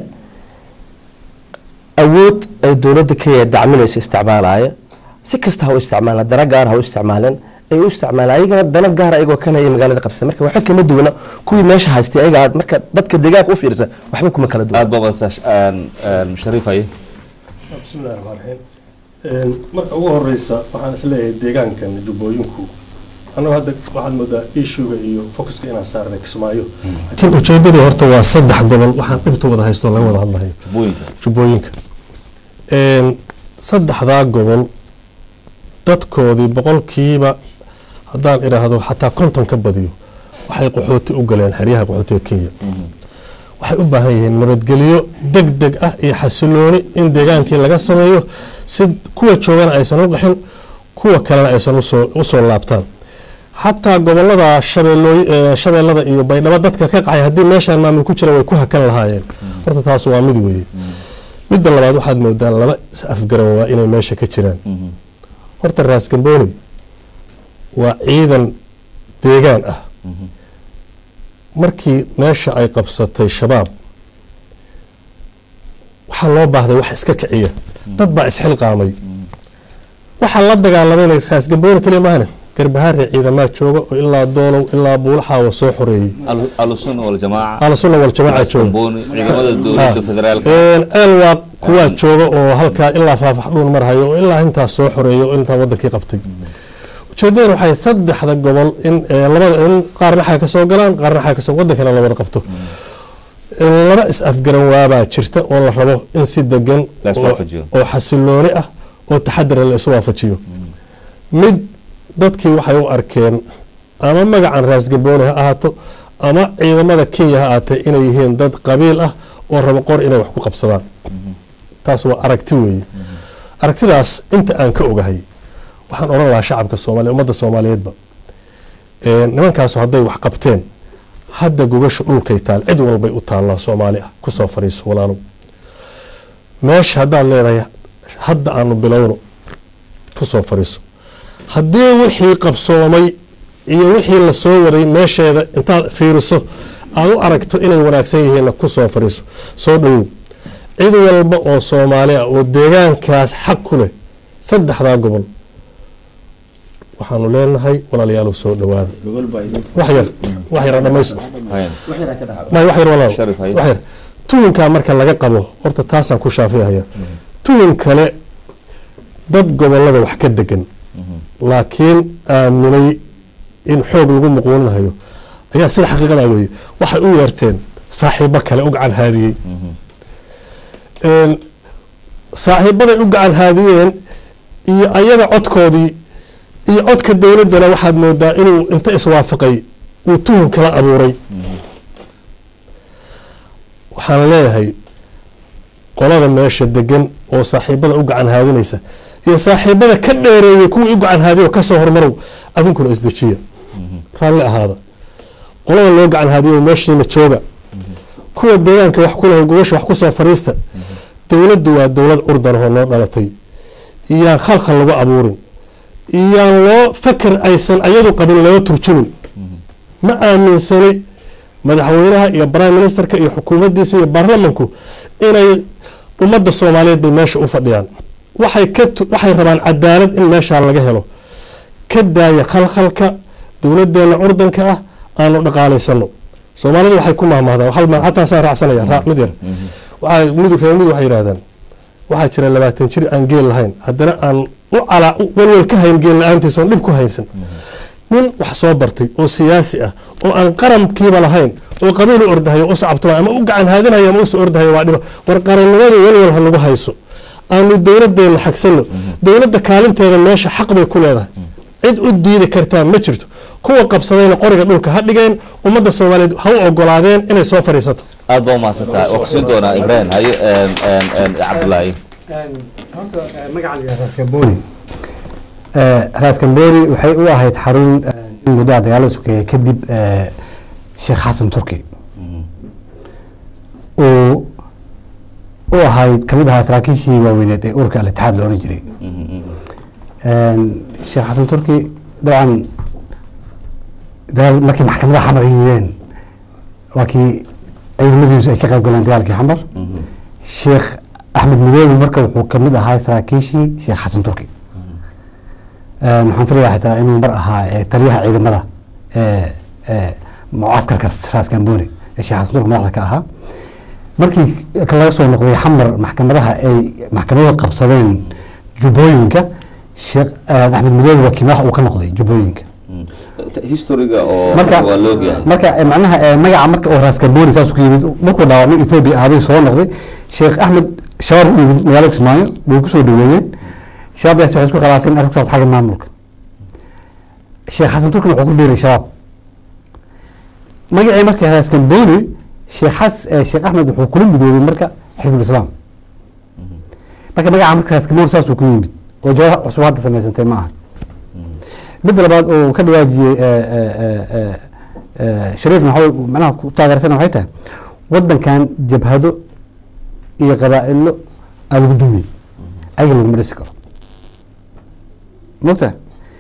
awood ay dowladda kenya dacminaysa isticmaalaya si kasta ha u isticmaalaan dana gaar ha u isticmaaleen ay u isticmaalaan ayagana dana gaar ayagoo kana ay magaalada qabsadeen marka waxba kama duwana kuwii meesha haystay ayaga aad marka dadka deegaanka u fiirsa waxba kuma kala duwan
aad baa masash shariif haye
bismillahi raxmaan raxiim marka ugu horeysa waxaan isleeyahay deegaankan jubbooyinku annagu hadda waxaad moodaa ishuga iyo focuska inaan saarnay kismaayo laakiin ujeedadii horta waa saddex gobol waxaan dhibta wada haysto laga wada hadlayo
jubbooyinka
jubbooyinka saddexdaa gobol dadkoodii boqolkiiba haddaan idhaahdo xataa konton ka badiyo waxay qaxooti u galeen xeryaha qaxootiga kenya waxay u baahan yihiin nabadgelyo deg deg ah iyo xasilooni in deegaankii laga sameeyo si kuwa joogana aysan u qaxin kuwa kalena aysan usoo usoo laabtaan xataa gobolada shabeelooy ee shabeellada iyo baydhabo dadka ka qaxay haddii meeshaan maamul ku jira way ku hakan lahaayeen horta taas waa mid weeye midda labaad waxaad moodaa laba is afgaran waa inay meesha ka jiraan horta raas gamboni waa ciidan deegaan ah markii meesha ay qabsatay shabaab waxaa loo baahday wax iska kiciya dad baa isxilqaamay waxaa la dagaalamayna raas gamboni kaliya maahane garbahaare ciidamaa jooga oo ilaa doolow ilaa buulaxaawa soo xoreeyey
ahlusunna waljamaaca
ahlusunna waljamaaca jooga
camboni ciidamada dowladda federaalka
eelwaaq kuwaa jooga oo halkaa ilaa faafaxdhuun marhayo oo ilaa intaas soo xoreeya oo intaa wadankii qabtay ujeedadan waxay saddexda gobol in ee, labada in qaarna xaga kasoo galaan qaarna xaga kasoo wadankana la wada qabto laba is afgaran waabaa jirta oo la rabo in si degan
La is
oo-
waafajiyo.
oo xasilooni ah oo taxadar la isu waafajiyo mid dadkii waxay u arkeen ama magacan raas gambooni ha ahaato ama ciidamada kenya ha ahaatee inay yihiin dad qabiil ah oo rabo qor inay wax ku qabsadaan taas waa aragti weeye aragtidaas inta aan ka ogahay waxaan odhan lahaa shacabka soomaaliya ummadda soomaaliyeedba ee, nimankaasu hadday wax qabteen hadda gogasha dhulkay taal cid walbay u taallaa soomaali ah kusoo fariiso walaalow meesha haddaad leedahay hadda aanu bilowno kusoo fariiso haddii wixii qabsoomay iyo wixii la soo waday meesheeda intaad fiiriso aad u aragto inay wanaagsan yihiinna kusoo fariiso soo dhowow cid walba oo soomaali ah oo deegaankaas xaq ku leh saddexdaa gobol waxaanu leenahay walaalayaalow soo dhowaada
gogol baa idin
wax yar wax yar dhamays
haye
may wax yar walaal
Sharif, haye.
wax yar tuunkaa marka laga qabo horta taasaan ku shaafihaya tuun kale dad gobolada wax ka degan laakiin aaminay in xoog lagu muquuninayo ayaa sida xaqiiqada weeye waxay u yeerteen saaxiibo kale u gacan haadiyey Een, saaxiibaday u gacan haadiyeen iyo ayaga codkoodii iyo codka dowladdana waxaad moodaa inuu inta iswaafaqay uu tuhun kala abuuray waxaan leeyahay qolada meesha degan oo saaxiibada u gacan haadinaysa iyo saaxiibada ka dheereeyay kuwii u gacan haadiyo kasoo hormarow adinkuna isdejiya raalli ahaada qolada loo gacan haadiyo meeshiina jooga kuwa deegaanka wax ku leh gogosha wax kusoo fariista dowladdu waa dowlad curdan oo noo dhalatay iyaan khalkhal lagu abuurin iyaan loo fakar aysan ayadu qabin loo turjumin ma aaminsani madaxweynaha iyo prime ministerka iyo xukuumaddiisa iyo baarlamanku inay ummadda soomaaliyeed bay meesha u fadhiyaan waxay ka tu- waxay rabaan cadaalad in meeshaa laga helo ka daaya khalkhalka dowladdeena curdanka ah aanu dhaqaalaysano soomaalidu waxay ku mahmahdaa hal ma hataa saan raacsanaya raa mid yar waxay mudug reer mudug waxay yidhahdaan waxaa jira labaatan jir aan geel lahayn haddana aan u calaa u welwel ka hayn geel la-aantiisa oon dhib ku haysan nin wax soo bartay oo siyaasi ah oo aan qarankiiba lahayn oo qabiil u ordahayo u sacabtuma ama u gacan haadinayo ama usoo ordahayo waa dhiba war qarannimadu welwel ha nagu hayso aanu dowladdeena xagsano dowladda kaalinteeda meesha xaq bay ku leedahay cid u diidi kartaa ma jirto kuwa qabsadayna qoriga dhulka ha dhigeen ummadda soomaaliyeed ha u ogolaadeen inay soo fadhiisato
aad baa umahadsan tahay waa kusiin doonaa ibrahim haye een, een, een, cabdulaahi
horta magaca raaskamboni raaskamboni waxay u ahayd xarun in muddaha dagaalada sokeeye kadib eh, sheekh xasan turki uu u ahayd kamid ahaa saraakiishii waaweyneed ee urka al-itixaad la oran jiray sheekh xasan turki dabcan dagaal markii maxkamadaha xamar ay yimideen waa kii ciidamadiisu ay ka qayb galeen dagaalkii xamar sheekh axmed midoobe marka wuxuu kamid ahaa saraakiishii sheekh xasan turki waxaan filayaa xitaa inuu mar ahaa eh, taliyaha ciidamada ee ee mucaskarka raaskamboni ee sheekh xasan turki madaxda ka ahaa markii ka laga soo noqday xamar maxkamadaha ay maxkamadu qabsadeen jubbooyinka sheekh eh, axmed midoobe waa kii madax uu ka noqday jubbooyinka
historiga oo
marka
waa la ogyahay
marka eh, macnaha eh, magaca marka oo raaskamboni saas ku yimid markuu dhaawacmay ethoobia aaday soo noqday sheekh axmed shabaab u yimid magaalada kismaayo way kusoo dhaweeyeen shabaabdaas waxay isku khilaafeen arrin ku saabsan xagga maamulka sheekh xasan turkin wuxuu ku biiray shabaab magacii marka raaskamboni sheekh xas eh, sheekh axmed wuxuu kula midoobay marka xisbul islaam marka magaca marka raaskamboni saasuu ku yimid oo jawaab cusub hadda samaysantay ma aha midda labaad oo ka dhawaajiyey eh, eh, eh, eh, eh, shariifna waxa wey- macnaha ku taageersana waxay tahay wadankan jabhado iyo qabaa'ilo aa lagu dumiyey ayaga laguma dhisi karo mogta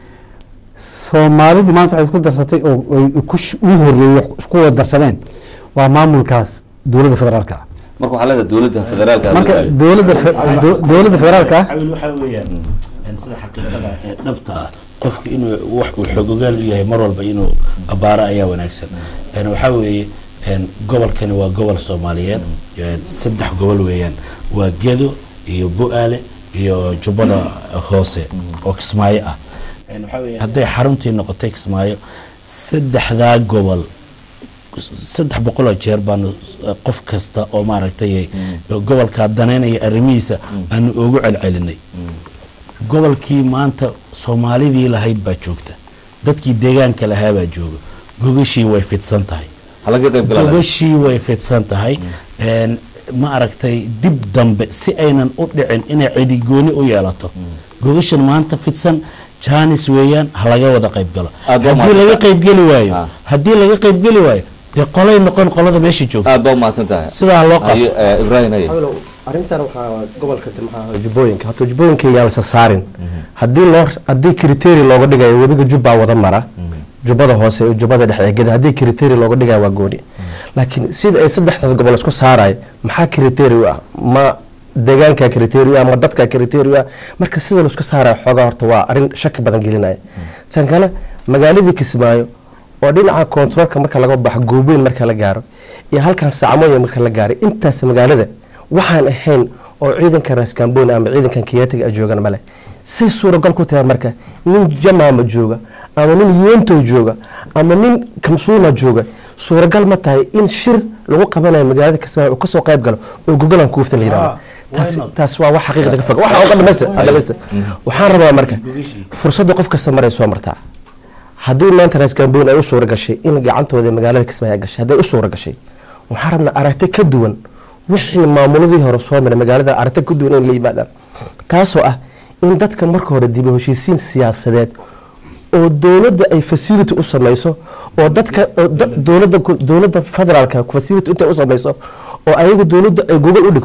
soomaalidii maanta waxay isku darsatay oo ay ku sh- ugu horeeyey isku wada darsadeen waa maamulkaas dowladda federaalka ah
marka waxaa leedahay dowladda federaalka
marka dowladda fe- do- dowladda federaalka ah
xawil waxaa weeyaan een sida xaqiiqada ee dhabta ah qofka inuu wax uu xogogaal u yahay mar walba inuu abaaro ayaa wanaagsan een waxaa weeye een gobolkani waa gobol soomaaliyeed een saddex gobol weeyaan waa gedo iyo bu-aale iyo jubbada hoose oo kismaayo ah een waxaa weeye hadday xaruntii noqotay kismaayo saddexdaa gobol saddex boqol oo jeer baanu eh, qof kasta oo maaragtay gobolkaa danaynaya arrimihiisa aanu ugu celcelinay gobolkii maanta soomaalidii lahayd baa joogta dadkii deegaanka lahaa baa jooga gogashii way fidsan tahay
halaga qayb galaa
gogashii way fidsan tahay een, ma aragtay dib dambe si aynan u dhicin inay cidigooni u yeelato gogashan maanta fidsan jaanis weeyaan ha laga wada qayb galo
Aad baa
haddii laga
mahadsan
qaybgeli waayo
Ah.
haddii laga qaybgeli waayo dee qolay noqon qolada meesha joogta
aad baa umahadsan tahay
sidaa loo qaato
haye eh, ibrahim haye
Awalow, arrintan waxaa gobolka maxaa jubbooyinka hata jubbooyinka yaa isa saarin haddii loo haddii kriteria looga dhigayo webiga jubbaa wada mara jubbada hoose iyo jubbada dhexe ee geda haddii kriteria looga dhigayo waa gooni laakiin sida ay saddexdaas gobol isku saarayo maxaa kriteria u ah ma deegaanka kriteria u ah ma dadka kriteria u ah marka sida laisku saarayo xoogaa horta waa arrin shaki badan gelinaya tan kale magaaladii kismaayo oo dhinaca koontaroolka marka laga baxo goobeyn marka la gaaro iyo halkan sacmooya marka la gaaray intaas magaalada waxaan ahayn oo ciidanka raaskamboni ama ciidankan kiyaatiga joogan male say suuragal ku tahay marka nin jamaama jooga ama nin yuento jooga ama nin kamsuuna jooga suuragal ma tahay in shir lagu qabanayo magaalada kismaayo uu kasoo qayb galo oo gogolan kuufta la yidhahdo taas taas waa wax xaqiiqda ka fog waxa uga dhamaystir ha dhamaystir waxaan rabaa marka fursadda qof kasta maray soo martaa haddii maanta raaskamboni ay u suura gashay in gacantooda magaalada kismaayo ay gashay hadday u suura gashay waxaan rabnaa aragti ka duwan wixii maamuladii hore soo maray magaalada aragti ka duwan in la yimaadaan taasoo ah in dadka marka hore dib u heshiisiin siyaasadeed oo dowladda ay facility u samayso oo dadka oo da- dowladda ku- dowladda federaalka facility intay u samayso oo ayagu dowladda ay gogol u dhigto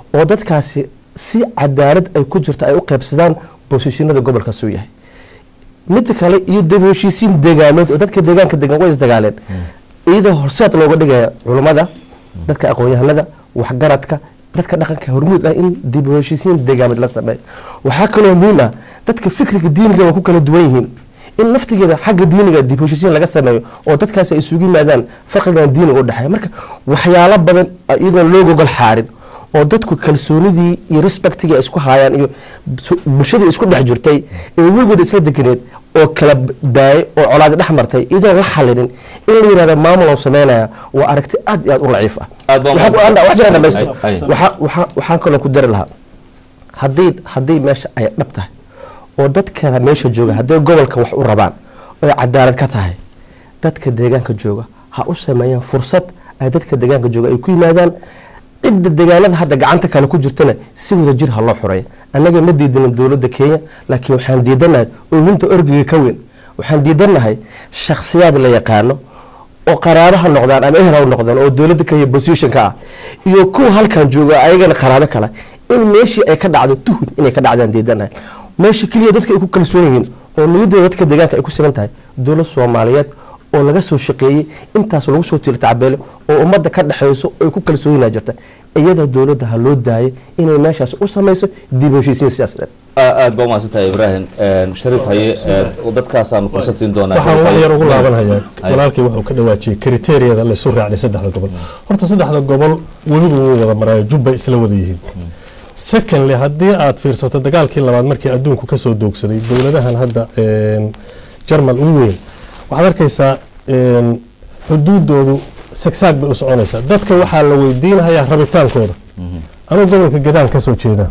oo dadkaasi si cadaalad ay ku jirto ay u qaybsadaan bosishinada gobolkaas uu yahay midda kale iyo dib u heshiisiin deegaameed oo dadka deegaanka degan way isdagaaleen iyadoo horseed looga dhigaya culummada dadka aqoon-yahanada waxgaradka dadka dhaqanka hormuud ah in dib u heshiisiin deegaameed la sameeyo waxaa kaloo muhiim ah dadka fikriga diiniga waa ku kala duwan yihiin in naftigeeda xagga diiniga dib u heshiisiin laga sameeyo oo dadkaasi ay isugu yimaadaan farqigan diiniga u dhexeeya marka waxyaalo badan iyadoon loo gogol xaarin oo dadku kalsoonidii iyo respectigii ay isku haayaan iyo su- bulshadii isku dhex jirtay ee weligood isla deganeed oo kala daayay oo colaadi dhex martay iyadoon la xalinin in la yihahdo maamul oo sameynaya waa aragti aad iyo aad u laciif ah
Aad baa
Waxaa ku-
mahadsan.
wax jiraan dhamaysto
Ay, ay.
Waxaa- waxaa- waxaan kaloo ku dari lahaa haddii haddii meesha ay dhab tahay oo dadkana meesha jooga hadday gobolka wax u rabaan oo ay cadaalad ka tahay dadka deegaanka jooga ha u sameeyaan fursad ay dadka deegaanka jooga ay ku yimaadaan cidda deegaanada hadda gacanta kale ku jirtana si wada jir ha loo xoreeyo annaga ma diidanin dowladda kenya laakiin waxaan diidanahay oohinta orgiga ka weyn waxaan diidanahay shakhsiyaad la yaqaano oo qaraabo ha noqdaan ama ehel ha noqdaan oo dowladda kenya positionka ah iyo kuwa halkan jooga ayagana qaraabo kale in meeshii ay ka dhacdo tuhun inay ka dhacdaan diidanahay meesha keliya dadka ay ku kalsoon yihiin oo niyadooda dadka deegaanka ay ku siman tahay dowlad soomaaliyeed oo laga soo shaqeeyey intaas lagu soo tiltacbeelo oo ummadda ka dhexeyso oo ay ku kalsoonina jirta iyada dowladda ha loo daayay inay meeshaas u samayso dib u heshiisiin siyaasadeed
aad baa umahadsantahay ibraahim shariif haye ee, dadkaasaanu fursad siin doonaa
waxaan
Shariif
wax
Haye.
yar ugu laabanhayaa
Haye.
walaalkay wuxuu ka dhawaajiyey kriteeriyada laysu raacday saddexda gobol horta saddexda gobol welidu wuu wada maraayo jubbay isla wada yihiin secondly haddii aad fiirsato dagaalkii labaad markii adduunku kasoo doogsaday dowladahan hadda een, jarmal ugu weyn waxaad arkaysaa een, xuduudoodu sagsaag bay u soconaysaa dadka waxaa la weydiinahayaa rabitaankooda anuu gobolka gadaan kasoo jeedaa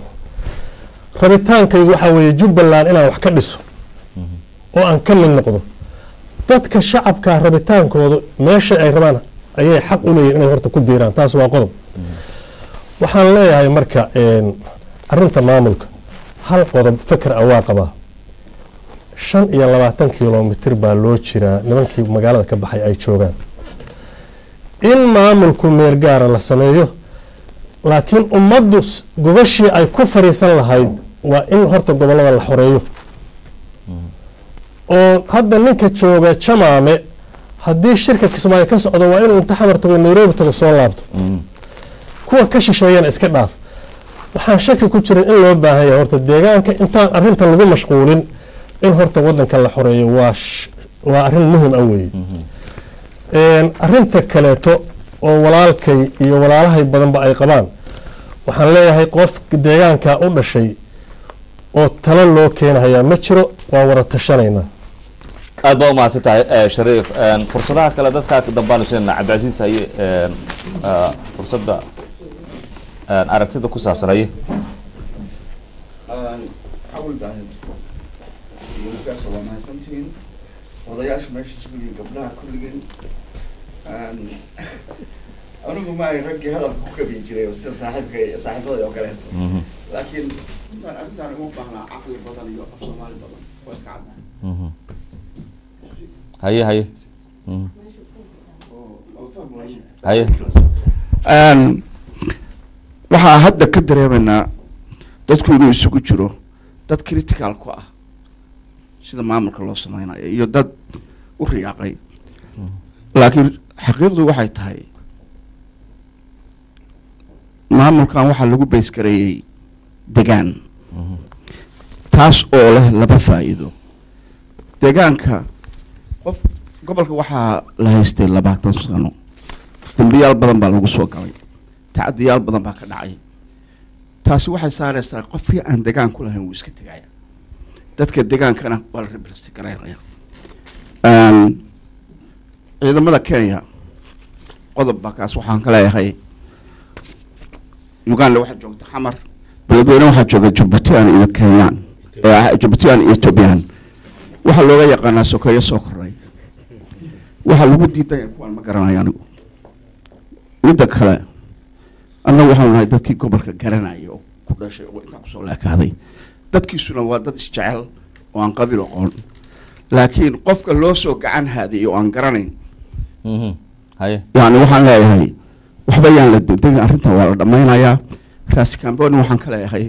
rabitaankaygu waxaa weeye jubbaland inaan wax ka dhiso oo aan ka mid noqdo dadka shacabka rabitaankooda meesha ay rabaan ayay xaq u leeyihin inay horta ku biiraan taas waa qodob waxaan leeyahay marka een, arrinta maamulka hal qodob feker ah waa qabaa shan iyo labaatan kilomitir baa loo jiraa nimankii magaalada ka baxay ay joogaan in maamulku meel gaara la sameeyo laakiin ummaddu s- gobashii ay ku fariisan lahayd waa in horta gobollada la xoreeyo oo hadda ninka jooga jamaame haddii shirka kismaayo ka socdo waa inuu inta xamar tago nairobi tago soo laabto kuwa ka shisheeyana iska dhaaf waxaan shaki ku jirin in loo baahan yahay horta deegaanka intaan arrintan lagu mashquulin in horta wadanka la xoreeyo waa sh- waa arrin muhim ah weeye Een, arrinta kaleeto oo walaalkay iyo walaalahay badanba ay qabaan waxaan leeyahay qof deegaanka u dhashay oo talo loo keenahayaa ma jiro waa wada tashanaynaa
aad baa umahadsan tahay eh, shariif Een, fursadaha kale dadkaa dambaanu siinaa cabdicasiis haye een, ah, fursadda een, aragtida ku saabsan haye
xawl daahir wiilkaas waa mahadsantihiin odayaasha meesha sugiin gabdhaha kulligeen anigu ma ay raggii hadalka ku kabin jiray oo sida saaxiibka saaxiibada oo kaleeto
Mhm.
laakiin intaan arrintaan ugu baahnaa caqli badan iyo af soomaali badan waa iska caddaa
Mhm. haye haye Mhm.
oo fahmi waaye
haye
Een, waxaa hadda ka dareemaynaa dadku inuu isugu jiro dad critical ku ah sida maamulka loo sameynayo iyo dad u riyaaqay laakiin xaqiiqdu waxay tahay maamulkan waxaa lagu baysgareeyey degaan taas oo leh laba faa'iido deegaanka qof gobolka waxaa la haystay labaatan sano dambiyaal badan baa lagu soo galay tacadiyaal badan baa ka dhacay taasi waxay saareysaa qofkii aan degaan ku lahayn wuu iska tegaya dadka degaankana waa la rebresti garaynaya Een, ciidamada kenya qodob baa kaas waxaan ka leeyahay uganda waxaa joogta xamar beledweyne waxaa jooga jubbaland iyo kenyaan ee jubbaland iyo ethoobiyan waxaa looga yaqaanaa sokeeyo soo koray waxaa lagu diidaya kuwaan ma garanayo anigu midda kale annagu waxaanu nahay dadkii gobolka garanaya oo ku dhashay oo intaan kusoo laakaaday dadkiisuna waa dad isjecel oo aan qabiil aqoon laakiin qofka loo soo gacan haadiyay oo aan garanayn
Mhm. haye
yani waxaan leeyahay waxba yaan la degdegin arrintan waa la dhammaynayaa raasi kamboni waxaan ka leeyahay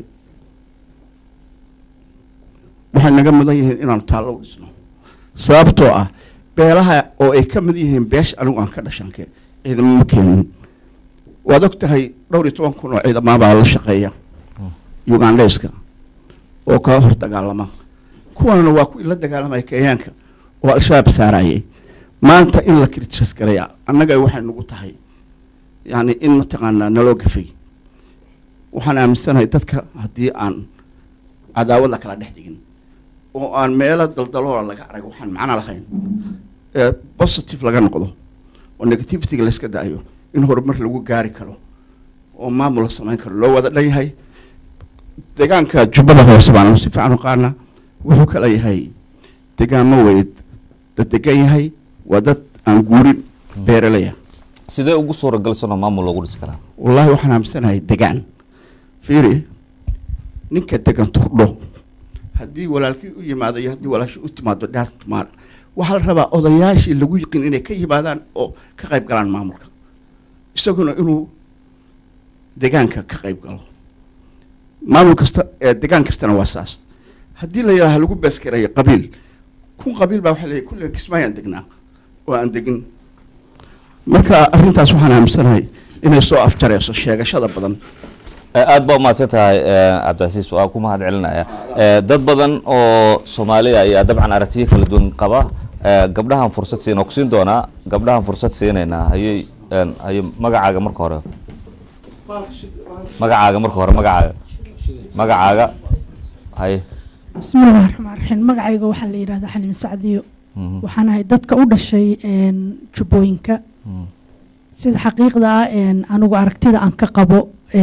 waxay naga mudan yihiin inaanu taallo u dhisno sababtoo ah beelaha oo ay ka mid yihiin beesha anigu aan ka dhashanke ciidamo ma keenin waad og tahay dhowr iyo toban kun oo ciidamaabaa la shaqeeya ugandheska oo kaga hor dagaalama kuwanna waa kuwii la dagaalamaya kenyaanka oo al-shabaab saarayay maanta in la kritisas garaya annaga waxay nagu tahay yani in mataqaanaa naloo gafay waxaan aaminsanahay dadka haddii aan cadaawad la kala dhex dhigin oo aan meelo daldaloola laga arag waxaan macno lahayn ee positive laga noqdo oo negativityga layska daayo in horumar lagu gaari karo oo maamul la samayn karo loo wada dhan yahay deegaanka jubbada hoose baan si fiican u qaana wuxuu kala yahay deegaamo weyd dad degan yahay waa dad aan guurin beeraleya
sidee ugu suuragalsanoo maamul loogu dhisi karaa
wallaahi waxaan aaminsanahay degaan fiiri ninka degan turdho haddii walaalkii u yimaado iyo haddii walaashii u timaado dasmar waxaa la rabaa odayaashii lagu yiqin inay ka yimaadaan oo ka qayb galaan maamulka isaguna inuu degaanka ka qayb galo maamul kasta ee degaan kastana waa saas haddii la yidhaha lagu beesgareeyo qabiil kun qabiil baa waxaa leeyahy kulligan kismaayaan degnaa oo aan degin marka arrintaas waxaan aaminsanahay inay soo afjareyso sheegashada badan
aada baa umahadsan tahay cabdicasiis waa ku mahad celinaya dad badan oo soomaaliya ayaa dabcan aragtiyo kala duwan qaba gabdhahan fursad siin oo kusiin doonaa gabdhahan fursad siinaynaa hayay haye magacaaga marka hore magacaaga marka hore magacaaga magacaaga haye
bismillahi raxmaan raxiim magacayga waxaa la yidhahdaa xaliim sacdiyo waxaan ahay dadka u dhashay jubbooyinka sida xaqiiqda ah anigu aragtida aan ka qabo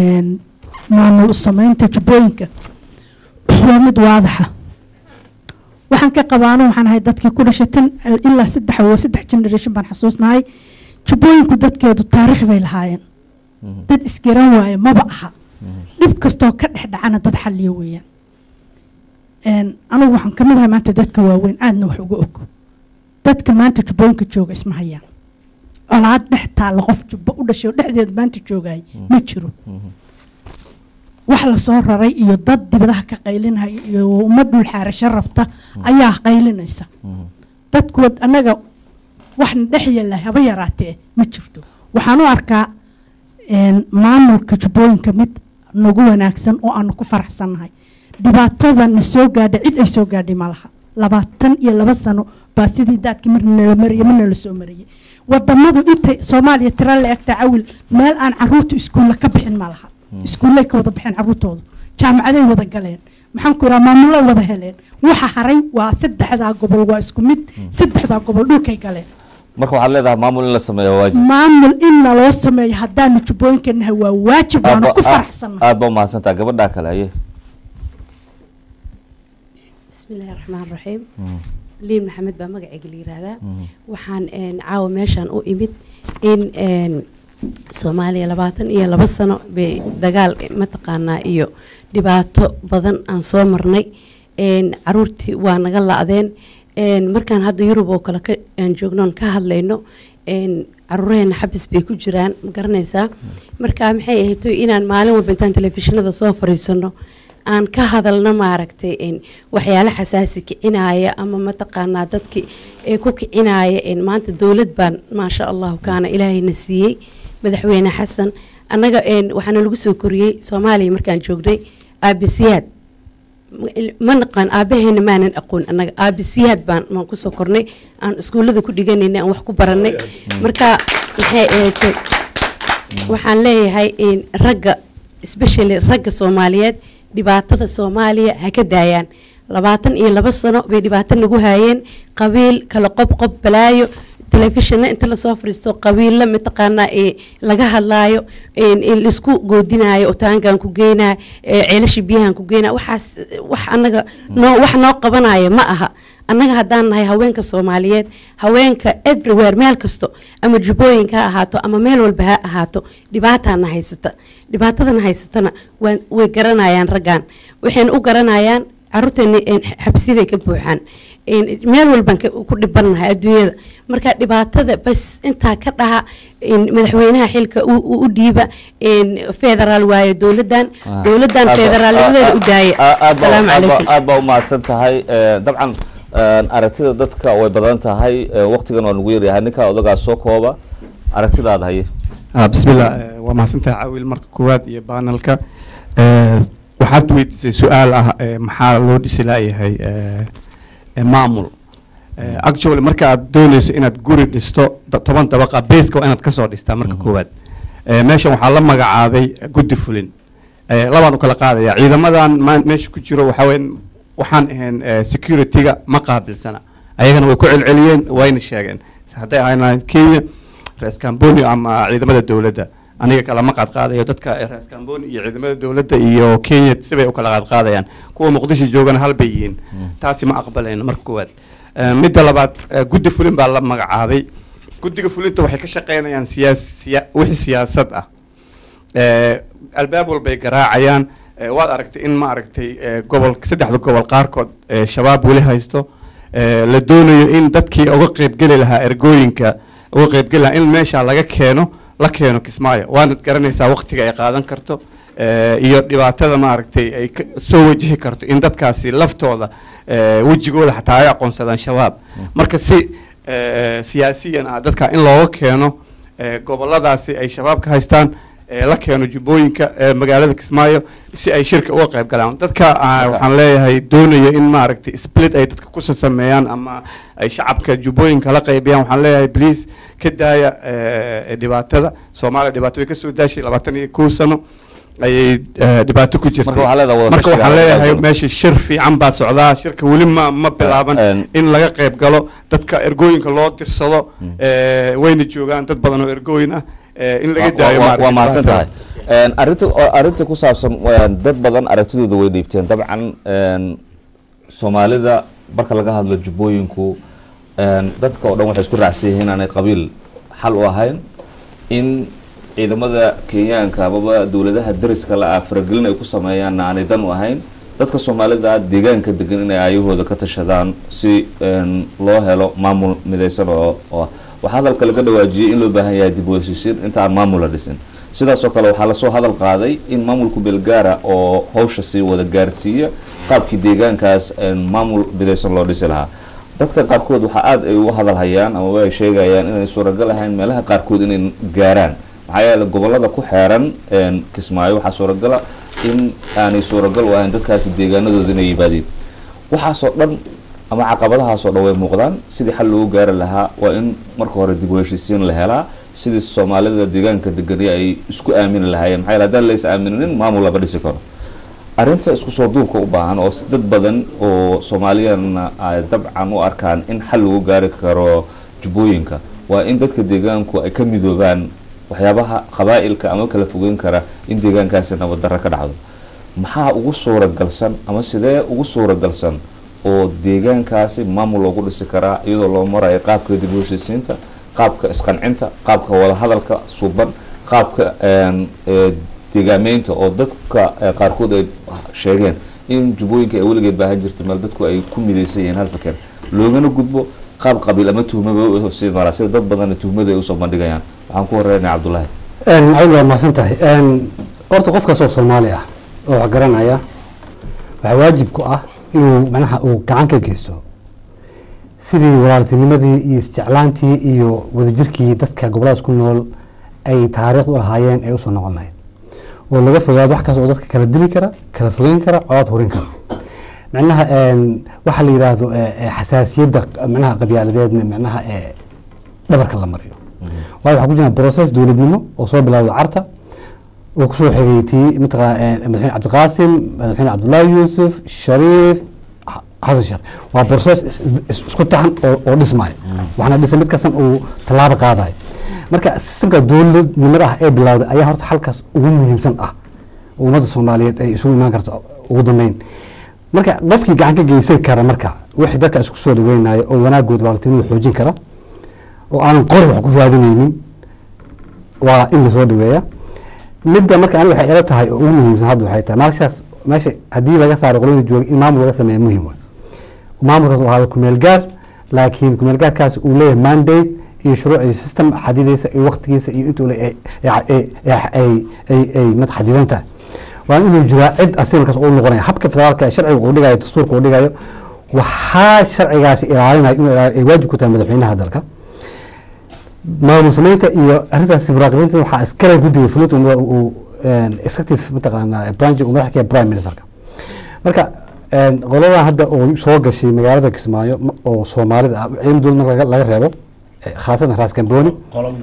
maamul sameynta jubbooyinka waa mid waadaxa waxaan ka qabaano waxaan ahay dadkii ku dhashay tan ilaa saddex oo saddex generation baan xasuusnahay jubbooyinku dadkeedu taariikh bay lahaayeen dad isgaran waaye maba aha dhib kastoo ka dhex dhacana dad xalliyo weeyaan anigu waxaan kamid ahay maanta dadka waaweyn aadna wax uga og dadka maanta jubbooyinka jooga isma hayaan colaad dhex taalla qof jubbo u dhashay oo dhexdeeda maanta joogay ma jiro wax lasoo raray iyo dad dibadaha ka qaylinaya iyo ummad dhul xaarasho rabta ayaa qaylinaysa dadku annaga waxna dhex yeela haba yaraatee ma jirto waxaan u arkaa maamulka jubbooyinka mid nagu wanaagsan oo aanu ku faraxsannahay dhibaatada na soo gaadha cid ay soo gaadhay ma laha labaatan iyo laba sano baa sidii daadkii marna nala mariyay marna la soo mariyay wadamadu intay soomaaliya tira la egtaa cawil meel aan caruurta iskuulla ka bixin ma laha iskuullay ka wada baxeen caruurtoodu jaamacaday wada galeen maxaan ku iraa maamulay wada heleen waxa haray waa saddexdaa gobol waa isku mid saddexdaa gobol dhulkay galeen
marka waxaad leedahay maamul in la sameeyo waajib
maamul in naloo sameeyo haddaanu jubbooyinka nahay waa waajib waanu ku faraxsannahay
aad baa umahadsantaha gabadhaa kale aye
bismillahi raxmaan raxiim liin maxamed baa magacayga la yiraahdaa waxaan caawa meeshaan u imid in soomaaliya labaatan iyo laba sano bay dagaal mataqaanaa iyo dhibaato badan aan soo marnay caruurtii waa naga la-deen markaan hadda yurub oo kale aan joognoon ka hadlayno caruuraheena xabis bay ku jiraan ma garanaysaa marka maxay ahayd inaan maalin walba intaan telefishinada soo fariisano aan ka hadalno maaragtay waxyaalo xasaasi kicinaya ama mataqaanaa dadki ee ku kicinaya maanta dowlad baan maasha allahu kaana ilaahayna siiyey madaxweyne xasan annaga waxaana lagu soo koriyey soomaaliya markaan joognay aabisiyaad ma naqaan aabaheena maanan aqoon annaga aabisiyaad baan maan kusoo kornay aan iskuullada ku dhiganayna aan wax ku baranay marka maxay ahayd waxaan leeyahay ragga especially ragga soomaaliyeed dhibaatada soomaaliya ha ka daayaan labaatan iyo laba sano bay dhibaato nagu haayeen qabiil kala qobqob balaayo telefishina inta lasoo fariisto qabiilla mataqaanaa ee laga hadlaayo laisku goodinayo otaankan ku geynayo ceelasha biyahan ku geynayo waxaas wax annaga noo wax noo qabanaya ma aha annaga haddaan nahay haweenka soomaaliyeed haweenka everywhere meel kasto ama jubbooyinka ha ahaato ama meel walba ha ahaato dhibaataana haysata dhibaatadana haysatana way garanayaan raggan waxayna u garanayaan caruurteena xabsiday ka buuxaan een, meel walbaan ka- ku dhibannahay adduunyada marka dhibaatada bas intaa ka dhaha een, madaxweynaha xilka u- u u dhiiba een, federaal waaye dowladan dowladan federaalnimadeeda u daaya asalaamu calaykum
aad baa u mahadsan tahay Eh, dabcan eh, aragtida dadka way badan tahay eh, waqtigan waa nagu yaryahay ninkaa odagaa soo kooba aragtidaada haye
Ah, bismillah eh, waa mahadsantahay caawil marka koowaad iyo baanalka Eh, waxaad weydiisay su-aal ah eh, maxaa loo dhisi laayahay eh, eh, maamul Eh, actually marka aad dooneyso inaad guri dhisto da- toban dabaqa beeska waa inaad kasoo dhistaa marka koowaad Eh, meeshan waxaa la magacaabay guddi fulin Eh, labaan u kala qaadaya ciidamadan maan- meesha ku jiro waxaa weyn waxaan ahayn eh, security-ga ma qaabilsana ayagana way ku celceliyeen wayna sheegeen hadday ahayn kenya rees camboni ama ciidamada dowladda aniga kalama qaad qaadayo dadka rees camboni iyo ciidamada dowladda iyo kenya sibay u kala qaad qaadayaan kuwa muqdisho joogana hal bay yihiin taasi ma aqbalayno marka koowaad Eh, midda labaad eh, guddi fulin baa la magacaabay guddiga fulinta waxay ka shaqeynayaan siyaas siya- wixii siyaasad ah Eh, albaab walbay garaacayaan Eh, waad aragtay in ma aragtay eh, gobol saddexda gobol qaarkood eh, shabaab weli haysto Eh, la doonayo in dadkii uga qeybgeli lahaa ergooyinka uga qeybgeli lahaa in meesha laga keeno la keeno kismaayo waanad garanaysaa waqtiga ay qaadan karto eh, iyo dhibaatada maaragtay ay ka- soo wajihi karto in dadkaasi laftooda eh, wejigooda xataa ay aqoonsadaan shabaab marka si eh, siyaasiyan ah dadka in looga keeno eh, goboladaasi ay shabaab ka haystaan eh, la keeno jubbooyinka eh, magaalada kismaayo si ay shirka uga qayb galaan dadka ah, waxaan leeyahay doonayo in maaragtay split ay dadka kusa sameeyaan ama ay shacabka jubbooyinka la qaybiyaan waxaan leeyahay please ka daaya eh, dhibaatada soomaaliya dhibaato way kasoo daashay labaatan iyo kow sano ayay eh, dhibaato ku jirtay
Marka waxaa leedahay wada
marka
tashiga
waxaan
laga
leeyahay
qayb galo.
meesha shir fiican baa socdaa shirka weli ma ma bilaaban in laga qayb galo dadka ergooyinka loo dirsado eh, wayna joogaan dad badan oo ergooyin ah eh, in laga
Waa-
daayo
waa-
maaragtay
waa mahadsan tahay
dhibaatada.
Een, arrinta oo- arrinta ku saabsan een, dad badan aragtidooda way dhiibteen dabcan een, soomaalida marka laga hadlo jubbooyinku een, dadka oo dhan waxay isku raacsan yihiin inaanay qabiil xal u ahayn in ciidamada kenyaanka amaba dowladaha dariska la ah faragelin ay ku sameeyaanna aanay dan u ahayn dadka soomaalida deegaanka degan inay aayahooda ka tashadaan si een, loo helo maamul midaysan oo oo ah. waxaa hadalka laga dhawaajiyey in loo baahan yahay dib u heshiisiin inta aan maamul la dhisin sidaas oo kale waxaa lasoo hadal qaaday in maamulku beelgaara oo hawsha sii wada gaarsiiya qaabkii deegaankaas een, maamul midaysan loo dhisi lahaa dadka qaarkood waxaa aada ay uga hadal hayaan ama ay sheegayaan inay suuragal ahayn meelaha qaarkood inay gaaraan maxaa yeele gobolada ku xeeran een, kismaayo waxaa suuragala in aanay suuragal u ahayn dadkaasi deegaanadooda inay yimaadeen waxaasoo dhan ama caqabadahaasoo dhan way muuqdaan sidii xal loogu gaari lahaa waa in marka hore dib u heshiisiin la helaa sidii soomaalida deegaanka degani ay isku aamini lahaayeen maxaa yeele haddaan lays aamininin maamul lama dhisi karo arrinta isku soo duubka u baahan oo s- dad badan oo soomaaliyana ay dabcan u arkaan in xal lagu gaari karo jubbooyinka waa in dadka deegaanku ay ka midoobaan waxyaabaha qabaa'ilka ama kala fogeyn kara in deegaankaasi nabaddarra ka dhacdo maxaa ugu suuragalsan ama sidee ugu suuragalsan oo deegaankaasi maamul loogu dhisi karaa iyadoo loo marayo qaabka dib u heshiisiinta qaabka isqancinta qaabka wadahadalka suuban qaabka een, ee, deegaameynta oo dadka ee, qaarkood ay sheegeen in jubbooyinka ay weligeed baahan jirtay meel dadku ay ku midaysan yihiin hal fakeen loogana gudbo qaab qabiil ama tuhmaba sii maraa sida dad badanna tuhmada ay usoo bandhigayaan waxaan ku horeynaya cabdullaahi
cawil waa mahadsan tahay horta qof kastoo soomaali ah oo wax garanaya waxaa waajib ku ah inuu macnaha uu gacan ka geysto sidii walaaltinimadii iyo isjeclaantii iyo wadajirkii dadka goboladaas ku nool ay taariikh u lahaayeen ay usoo noqon lahayd oo laga fogaado wax kasta oo dadka kala dili kara kala fogeyn kara codad hurin kara macnaha waxaa la yidhaahdo xasaasiyadda macnaha qabyaaladeedna macnaha dhabarka la mariyo waayo waxaa ku jira process dowladnimo oo soo bilowda carta oo kusoo xigay tii mataqana madaxweyne cabdiqaasim madaxweyne cabdullaahi yuusuf shariif xasan sheekh waa process is- is- isku taxan oo oo dhismaya waxaana dhisa mid kastan uu tallaabo qaadayo marka sistamka dowladnimada ah ee bilowday ayaa horta halkaas ugu muhiimsan ah oo ummadda soomaaliyeed ay isugu imaan karto ugu dambeyn marka qofkii gacan ka geysan kara marka wixii dadka isku soo dhaweynayo oo wanaagood walaaltinimada xoojin kara oo aanan qori wax ku raadinaynin waa in lasoo dhaweeya midda marka aniga waxay ila tahay oo ugu muhiimsan hadda waxay tahay markaas meesha haddii laga saaro qoladii jooga in maamul laga sameeya muhiim waay maamulkaas uu ahaado kumeel gaar laakiin kumeel gaarkaas uu leeyahay mandate iyo shuruuc iyo system xadidaysa iyo waqtigiisa iyo intuu le- ay- ay- ay- ay- ay- ay mad xadidan tahay waa inuu jiraa cid asiga markaas uu noqonaya habka federaalka ee sharciga uu dhigayo dastuurka uu dhigayo waxaa sharcigaasi ilaalinaya inuu ilaaliyo ay waajib ku tahay madaxweynaha dalka maamul samaynta iyo arrintaasi muraaqibiinta waxaa iskale guddiga fulinta uu- uu een, executive mataqaanaa branch uu madax ka yahay prime ministerka marka een, qoladan hadda oo soo gashay magaalada kismaayo ma- oo soomaalida ah ciidan dowlad marka laga- laga reebo eh, khaasatan raas gambooni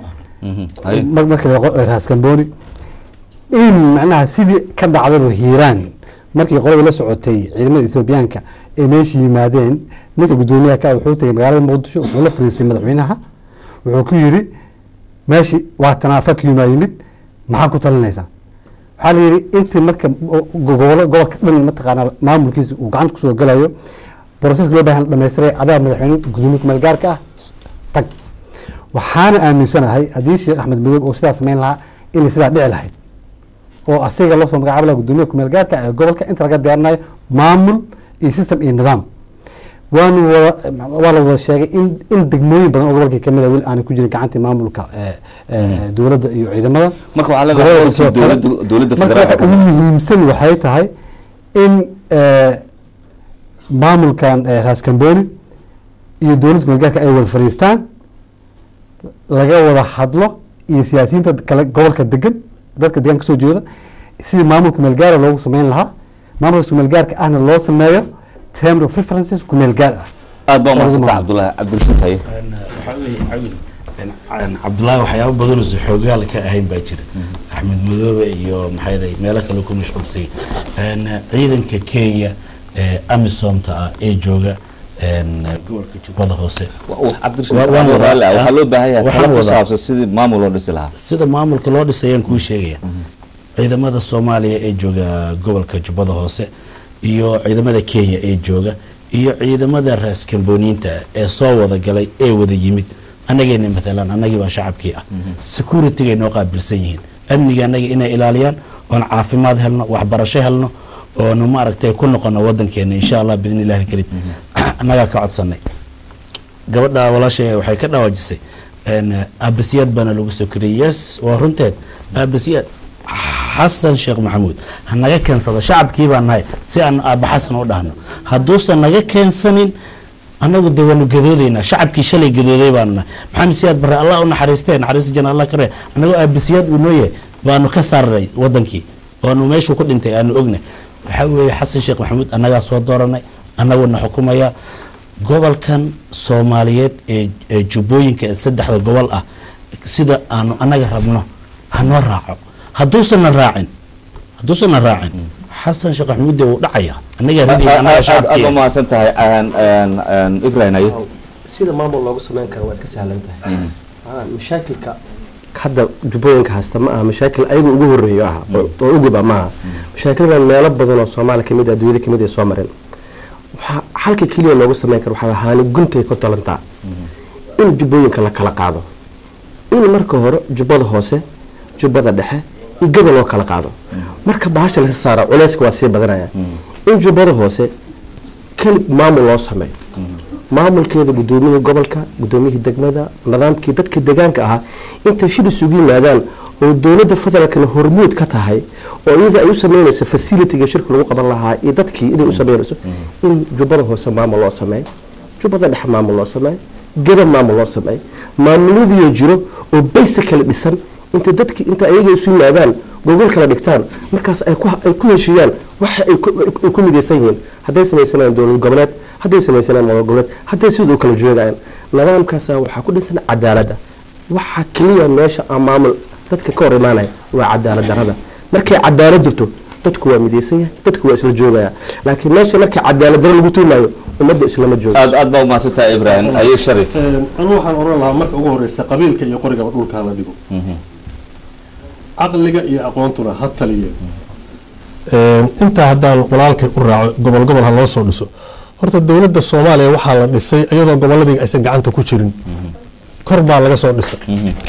mar- marka la qo- raas gambooni in macnaha sidii ka dhacdaba hiiraan markii qoladii la socotay ciidamada ethoobiyaanka ay meesha yimaadeen ninka guddoomiyaha ka ah wuxuu tegay magaalada muqdisho wuxuu la fariistay madaxweynaha wuxuu ku yidhi meeshii waa tanaafakiyumaa yimid maxaa ku talinaysaa waxaa la yidhi intii marka gobolo gobolka dhan mataqaanaa maamulkiisa uu gacanta kusoo galayo broseska loo baahan la dhamaystiray adaa madaxweyne gudoomiye kumeel gaarka ah tag waxaana aaminsanahay haddii sheekh axmed madoobe oo sidaa samayn lahaa inay sidaa dhici lahayd oo asiga loo soo magacaabi lahaa gudoomiye kumeel gaarka ee gobolka inta laga diyaarinayo maamul iyo system iyo nidaam waanu wada waa la wada sheegay in in degmooyin badan oo gobolkii kamid a weli aanay ku jirin gacantii maamulka ee, ee, dowladda iyo ciidamada
Marka waxaa leedahay
Gobolada
qolkii
soo kale.
dowladda- dowladda
Marka
federaalka
waxa ugu muhiimsan waxay tahay in ee, maamulkan ee, raas kamboni iyo dowladda kumeelgaarka ay wada fadhiistaan laga wada hadlo iyo siyaasiyiinta kale gobolka degan dadka deegaanka kasoo jeeda sidii maamul kumeel gaara loogu sameyn lahaa maamulka kumeel gaarka ahna loo sameeyo term of references kumeel gaar ah
aad baa umahadsanta cabdulahi cabdirashiid haye
waxaa weeye cawil een, cabdullaahi waxyaabo badan oo xoogaal ka ahayn baa jira axmed madoobe iyo maxay dahay meelo kale ku mashquulsay een, ciidanka kenya ee amisomta ah ee jooga een, gobolka jubbada hoose
cabdirashiid
Wa- waan
waxaan
wadaa-
wadaa- waxaa loo baahan yahay
waxaan
talo ku
wadaa-
saabsan sidii maamul loo dhisi lahaa
sida maamulka loo dhisayaan kuu sheegaya ciidamada soomaaliya ee jooga gobolka jubbada hoose iyo ciidamada kenya ee jooga iyo ciidamada raas kamboniinta ee soo wada galay ee wada yimid anagayna matalan annagii baa shacabkii ah securitigay noo qaabilsan yihiin amniga annaga inay ilaaliyaan oon caafimaad helno waxbarasho helno oonu maaragtay ku noqono wadankeena insha allah biidni illahi alkariim annagaa ka codsanay gabadha walaashay waxay ka dhawaajisay een, aabasiyad baana lagu soo koriyey yes waa runteed aabasiyad xasan sheekh maxamuud ha naga keensado shacabkii baan nahay si aan aaba xasan u dhahno hadduusan naga keensanin annagu de waanu gadoodaynaa shacabkii shalay gadooday baanu nahay maxamed siyaad barre allah u naxariistee naxariista jana allah kare annagoo aabasiyad uu noo yahay baanu ka saarnay wadankii oonu meeshuu ku dhintay aanu ognay waxaa weeye xasan sheekh maxamuud annagaa soo dooranay annaguna xukumaya gobolkan soomaaliyeed ee ee jubbooyinka ee saddexda gobol ah sida aanu annaga rabno hanoo raaco hadduusanna raacin hadduusanna raacin xasan sheekh maxamuud dee wuu dhacaya annagaa ridaya annaga
aad aad
shacabkii
baa mahadsan tahay Een, een, een, ibrahim haye
sida maamul loogu sameyn karo waa iska sahlan tahay Maanaa mashaakilka hadda jubbooyinka haysta ma aha mashaakil ayaga ugu horeeyo aha oo- oo uguba maaha mashaakiladan meelo badan oo soomaali kamid ah adduunyada kamid ay soo mareen waxaa halka keliya loogu sameyn karo waxaa ahaani guntay ku talantaa in jubbooyinka la kala qaado in marka hore jubbada hoose jubbada dhexe iyo gada loo kala qaado marka bahasha lasa saara culeyska waa sii badanaya in jubbada hoose keli maamul loo sameeyo maamulkeeda gudoomiyihii gobolka gudoomiyihii degmada nidaamkii dadka deegaanka ahaa intay shir isugu yimaadaan oo dowladda federaalkana hormuud ka tahay oo iyada ay u sameynayso facilitiga shirka lagu qaban lahaa iyo dadkii inay u sameynayso in jubbada hoose maamul loo sameeyo jubbada dhexe maamul loo sameeyo gada maamul loo sameeyo maamuladiyo jiro oo baysa kala dhisan inta dadki inta ayaga isu yimaadaan gogol kala dhigtaan markaas ay ku ay ku heshiiyaan waxa ay ku- ay ku midaysan yihiin hadday samaysanayaan dowlad goboleed hadday samaysanayaan maamul goboleed hadday sidoo kala joogayaan nidaamkaasa waxaa ku dhisan cadaaladda waxa keliya meesha aan maamul dadka ka hor imaanaya waa cadaalad darada markay cadaalad jirto dadku waa midaysan yahay dadku waa isla joogaya laakiin meesha markay cadaalad daro lagu tuumayo ummadda islama joogo
aad aad baa umahadsan tahay ibrahim haye sharif
anu waxaan oran lahaa marka ugu horeysa qabiilka iyo qorigaba dhulkaa la dhigo caqliga iyo aqoontuna ha taliye intaa haddaan walaalkay u raaco gobol gobol ha loo soo dhiso horta dowladda soomaaliya waxaa la dhisay iyadoo goboladii aysan gacanta ku jirin kor baa laga soo dhisay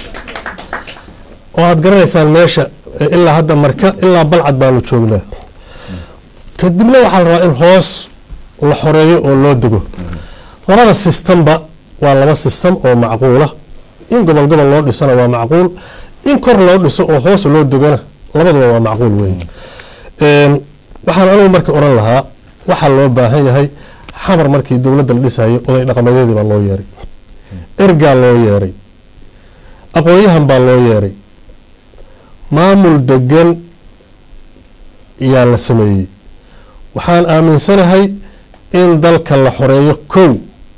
oo aad garanaysaan meesha eh, ilaa hadda marka ilaa balcad baanu joognaa kadibna waxaa la rabaa in hoos la xoreeyo oo loo dego labada sistamba waa laba sistem oo macquula in gobol gobol loo dhisana waa macquul in kor loo dhiso oo hoos loo degona labaduba waa macquul wey waxaan anigu marka oran lahaa waxaa loo baahan yahay xamar markii dowladda la dhisayo oday dhaqameedyadii baa loo yeeray ergaa loo yeeray aqoon-yahan baa loo yeeray maamul degan yaa la sameeyey waxaan aaminsanahay in dalka la xoreeyo kow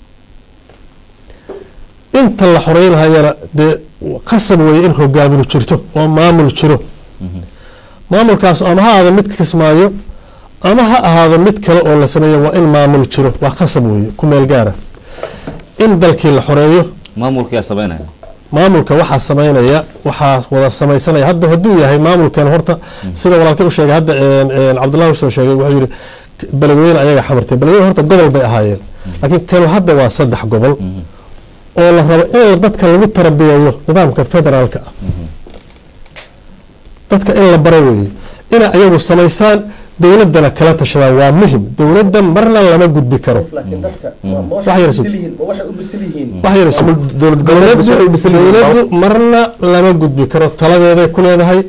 inta la xoreynhayana dee qasab weeye in hogaaminu jirto oo maamul jiro maamulkaas ama ha ahaado mid kismaayo ama ha ahaado mid kale oo la sameeyo waa in maamul jiro waa qasab weeye ku meel gaara in dalkii la xoreeyo
maamulkiyaa sameynaya
maamulka waxaa sameynaya waxaa wada sameysanaya hadda hadduu yahay maamulkan horta sida walaalkay u sheegay hadda cabdullahi usoo sheegay wuxuu yihi beledweyne ayaga xamartay beledweyne horta gobol bay ahaayeen laakiin kanu hadda waa saddex gobol oo la rabo in dadka lagu tarabiyeeyo nidaamka federaalka ah dadka in la baro weeye inay ayagu samaystaan dowladana kala tashadaan waa muhim dowladda marna lama gudbi karo dowladdu marna lama gudbi karo taladeeday ku leedahay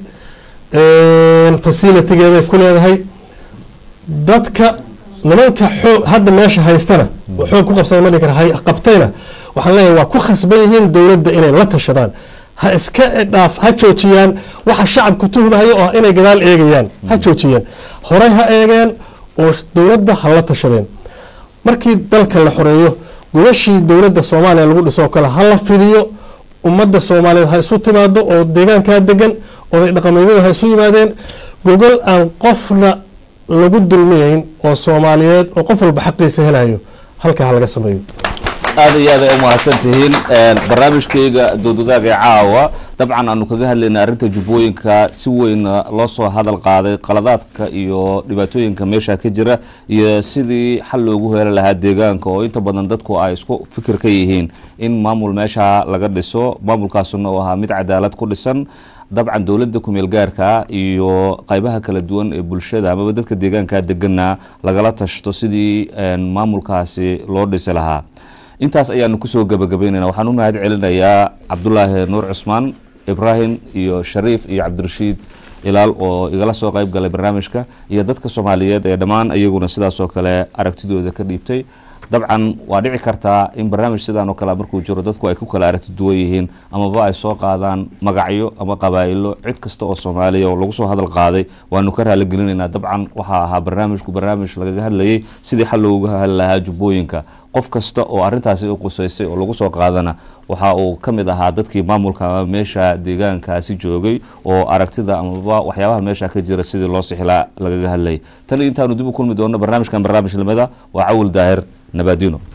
fasilitigeeday ku leedahay dadka nimanka xoog hadda meesha haystana xoog ku qabsada ma dhihi kara qabtayna waxaan leeyahay waa ku khasban yihiin dowladda inay la tashadaan ha iska dhaaf ha joojiyaan waxa shacabku tuhmayo oo inay gadaal eegayaan ha joojiyeen horey ha eegeen oo dowladda ha la tashadeen markii dalka la xoreeyo gobashii dowladda soomaaliya lagu dhiso oo kale ha la fidiyo ummadda soomaaliyeed ha isu timaado oo deegaankaa degan oday dhaqameedyadu ha isu yimaadeen gogol aan qofna lagu dulmiyeyn oo soomaaliyeed oo qof walba xaqiisa helayo halkaa ha laga sameeyo
aada iyo aad ay u mahadsan tihiin barnaamijkayga doodwadaaga ee caawa dabcan aanu kaga hadlaynay arrinta jubbooyinka si weyn loo soo hadal qaaday qaladaadka iyo dhibaatooyinka meesha ka jira iyo sidii xal loogu heli lahaa deegaanka oo inta badan dadku ay isku fikir ka yihiin in maamul meesha laga dhiso maamulkaasuna uu ahaa mid cadaalad ku dhisan dabcan dowladda kumeel gaarka iyo qaybaha kala duwan ee bulshada amaba dadka deegaanka degana lagala tashto sidii maamulkaasi loo dhisi lahaa intaas ayaanu kusoo gabagabaynayna waxaan u mahad celinayaa cabdulaahi nuur cusmaan ibraahim iyo shariif iyo cabdirashiid ilaal oo igala soo qayb galay barnaamijka iyo dadka soomaaliyeed ee dhammaan iyaguna sidaasoo kale aragtidooda ka dhiibtay dabcan waa dhici kartaa in barnaamij sidaan oo kale markuu jiro dadku ay ku kala aragti duwan yihiin amaba ay soo qaadaan magacyo ama qabaa'ilo cid kasta oo soomaaliya oo lagu soo hadal qaaday waanu ka raaligelinaynaa dabcan waxaa ahaa barnaamijku barnaamij lagaga hadlayay sidii xal looga hadli lahaa jubbooyinka qof kasta oo arrintaasi u qusaysay oo lagu soo qaadana waxa uu ka mid ahaa dadkii maamulka ama meesha deegaankaasi joogay oo aragtida amaba waxyaabaha meesha ka jira sidii loo sixilaa lagaga hadlayay tan intaanu dib u kulmi doono barnaamijkan barnaamij lamida waa cawil daahir nabadino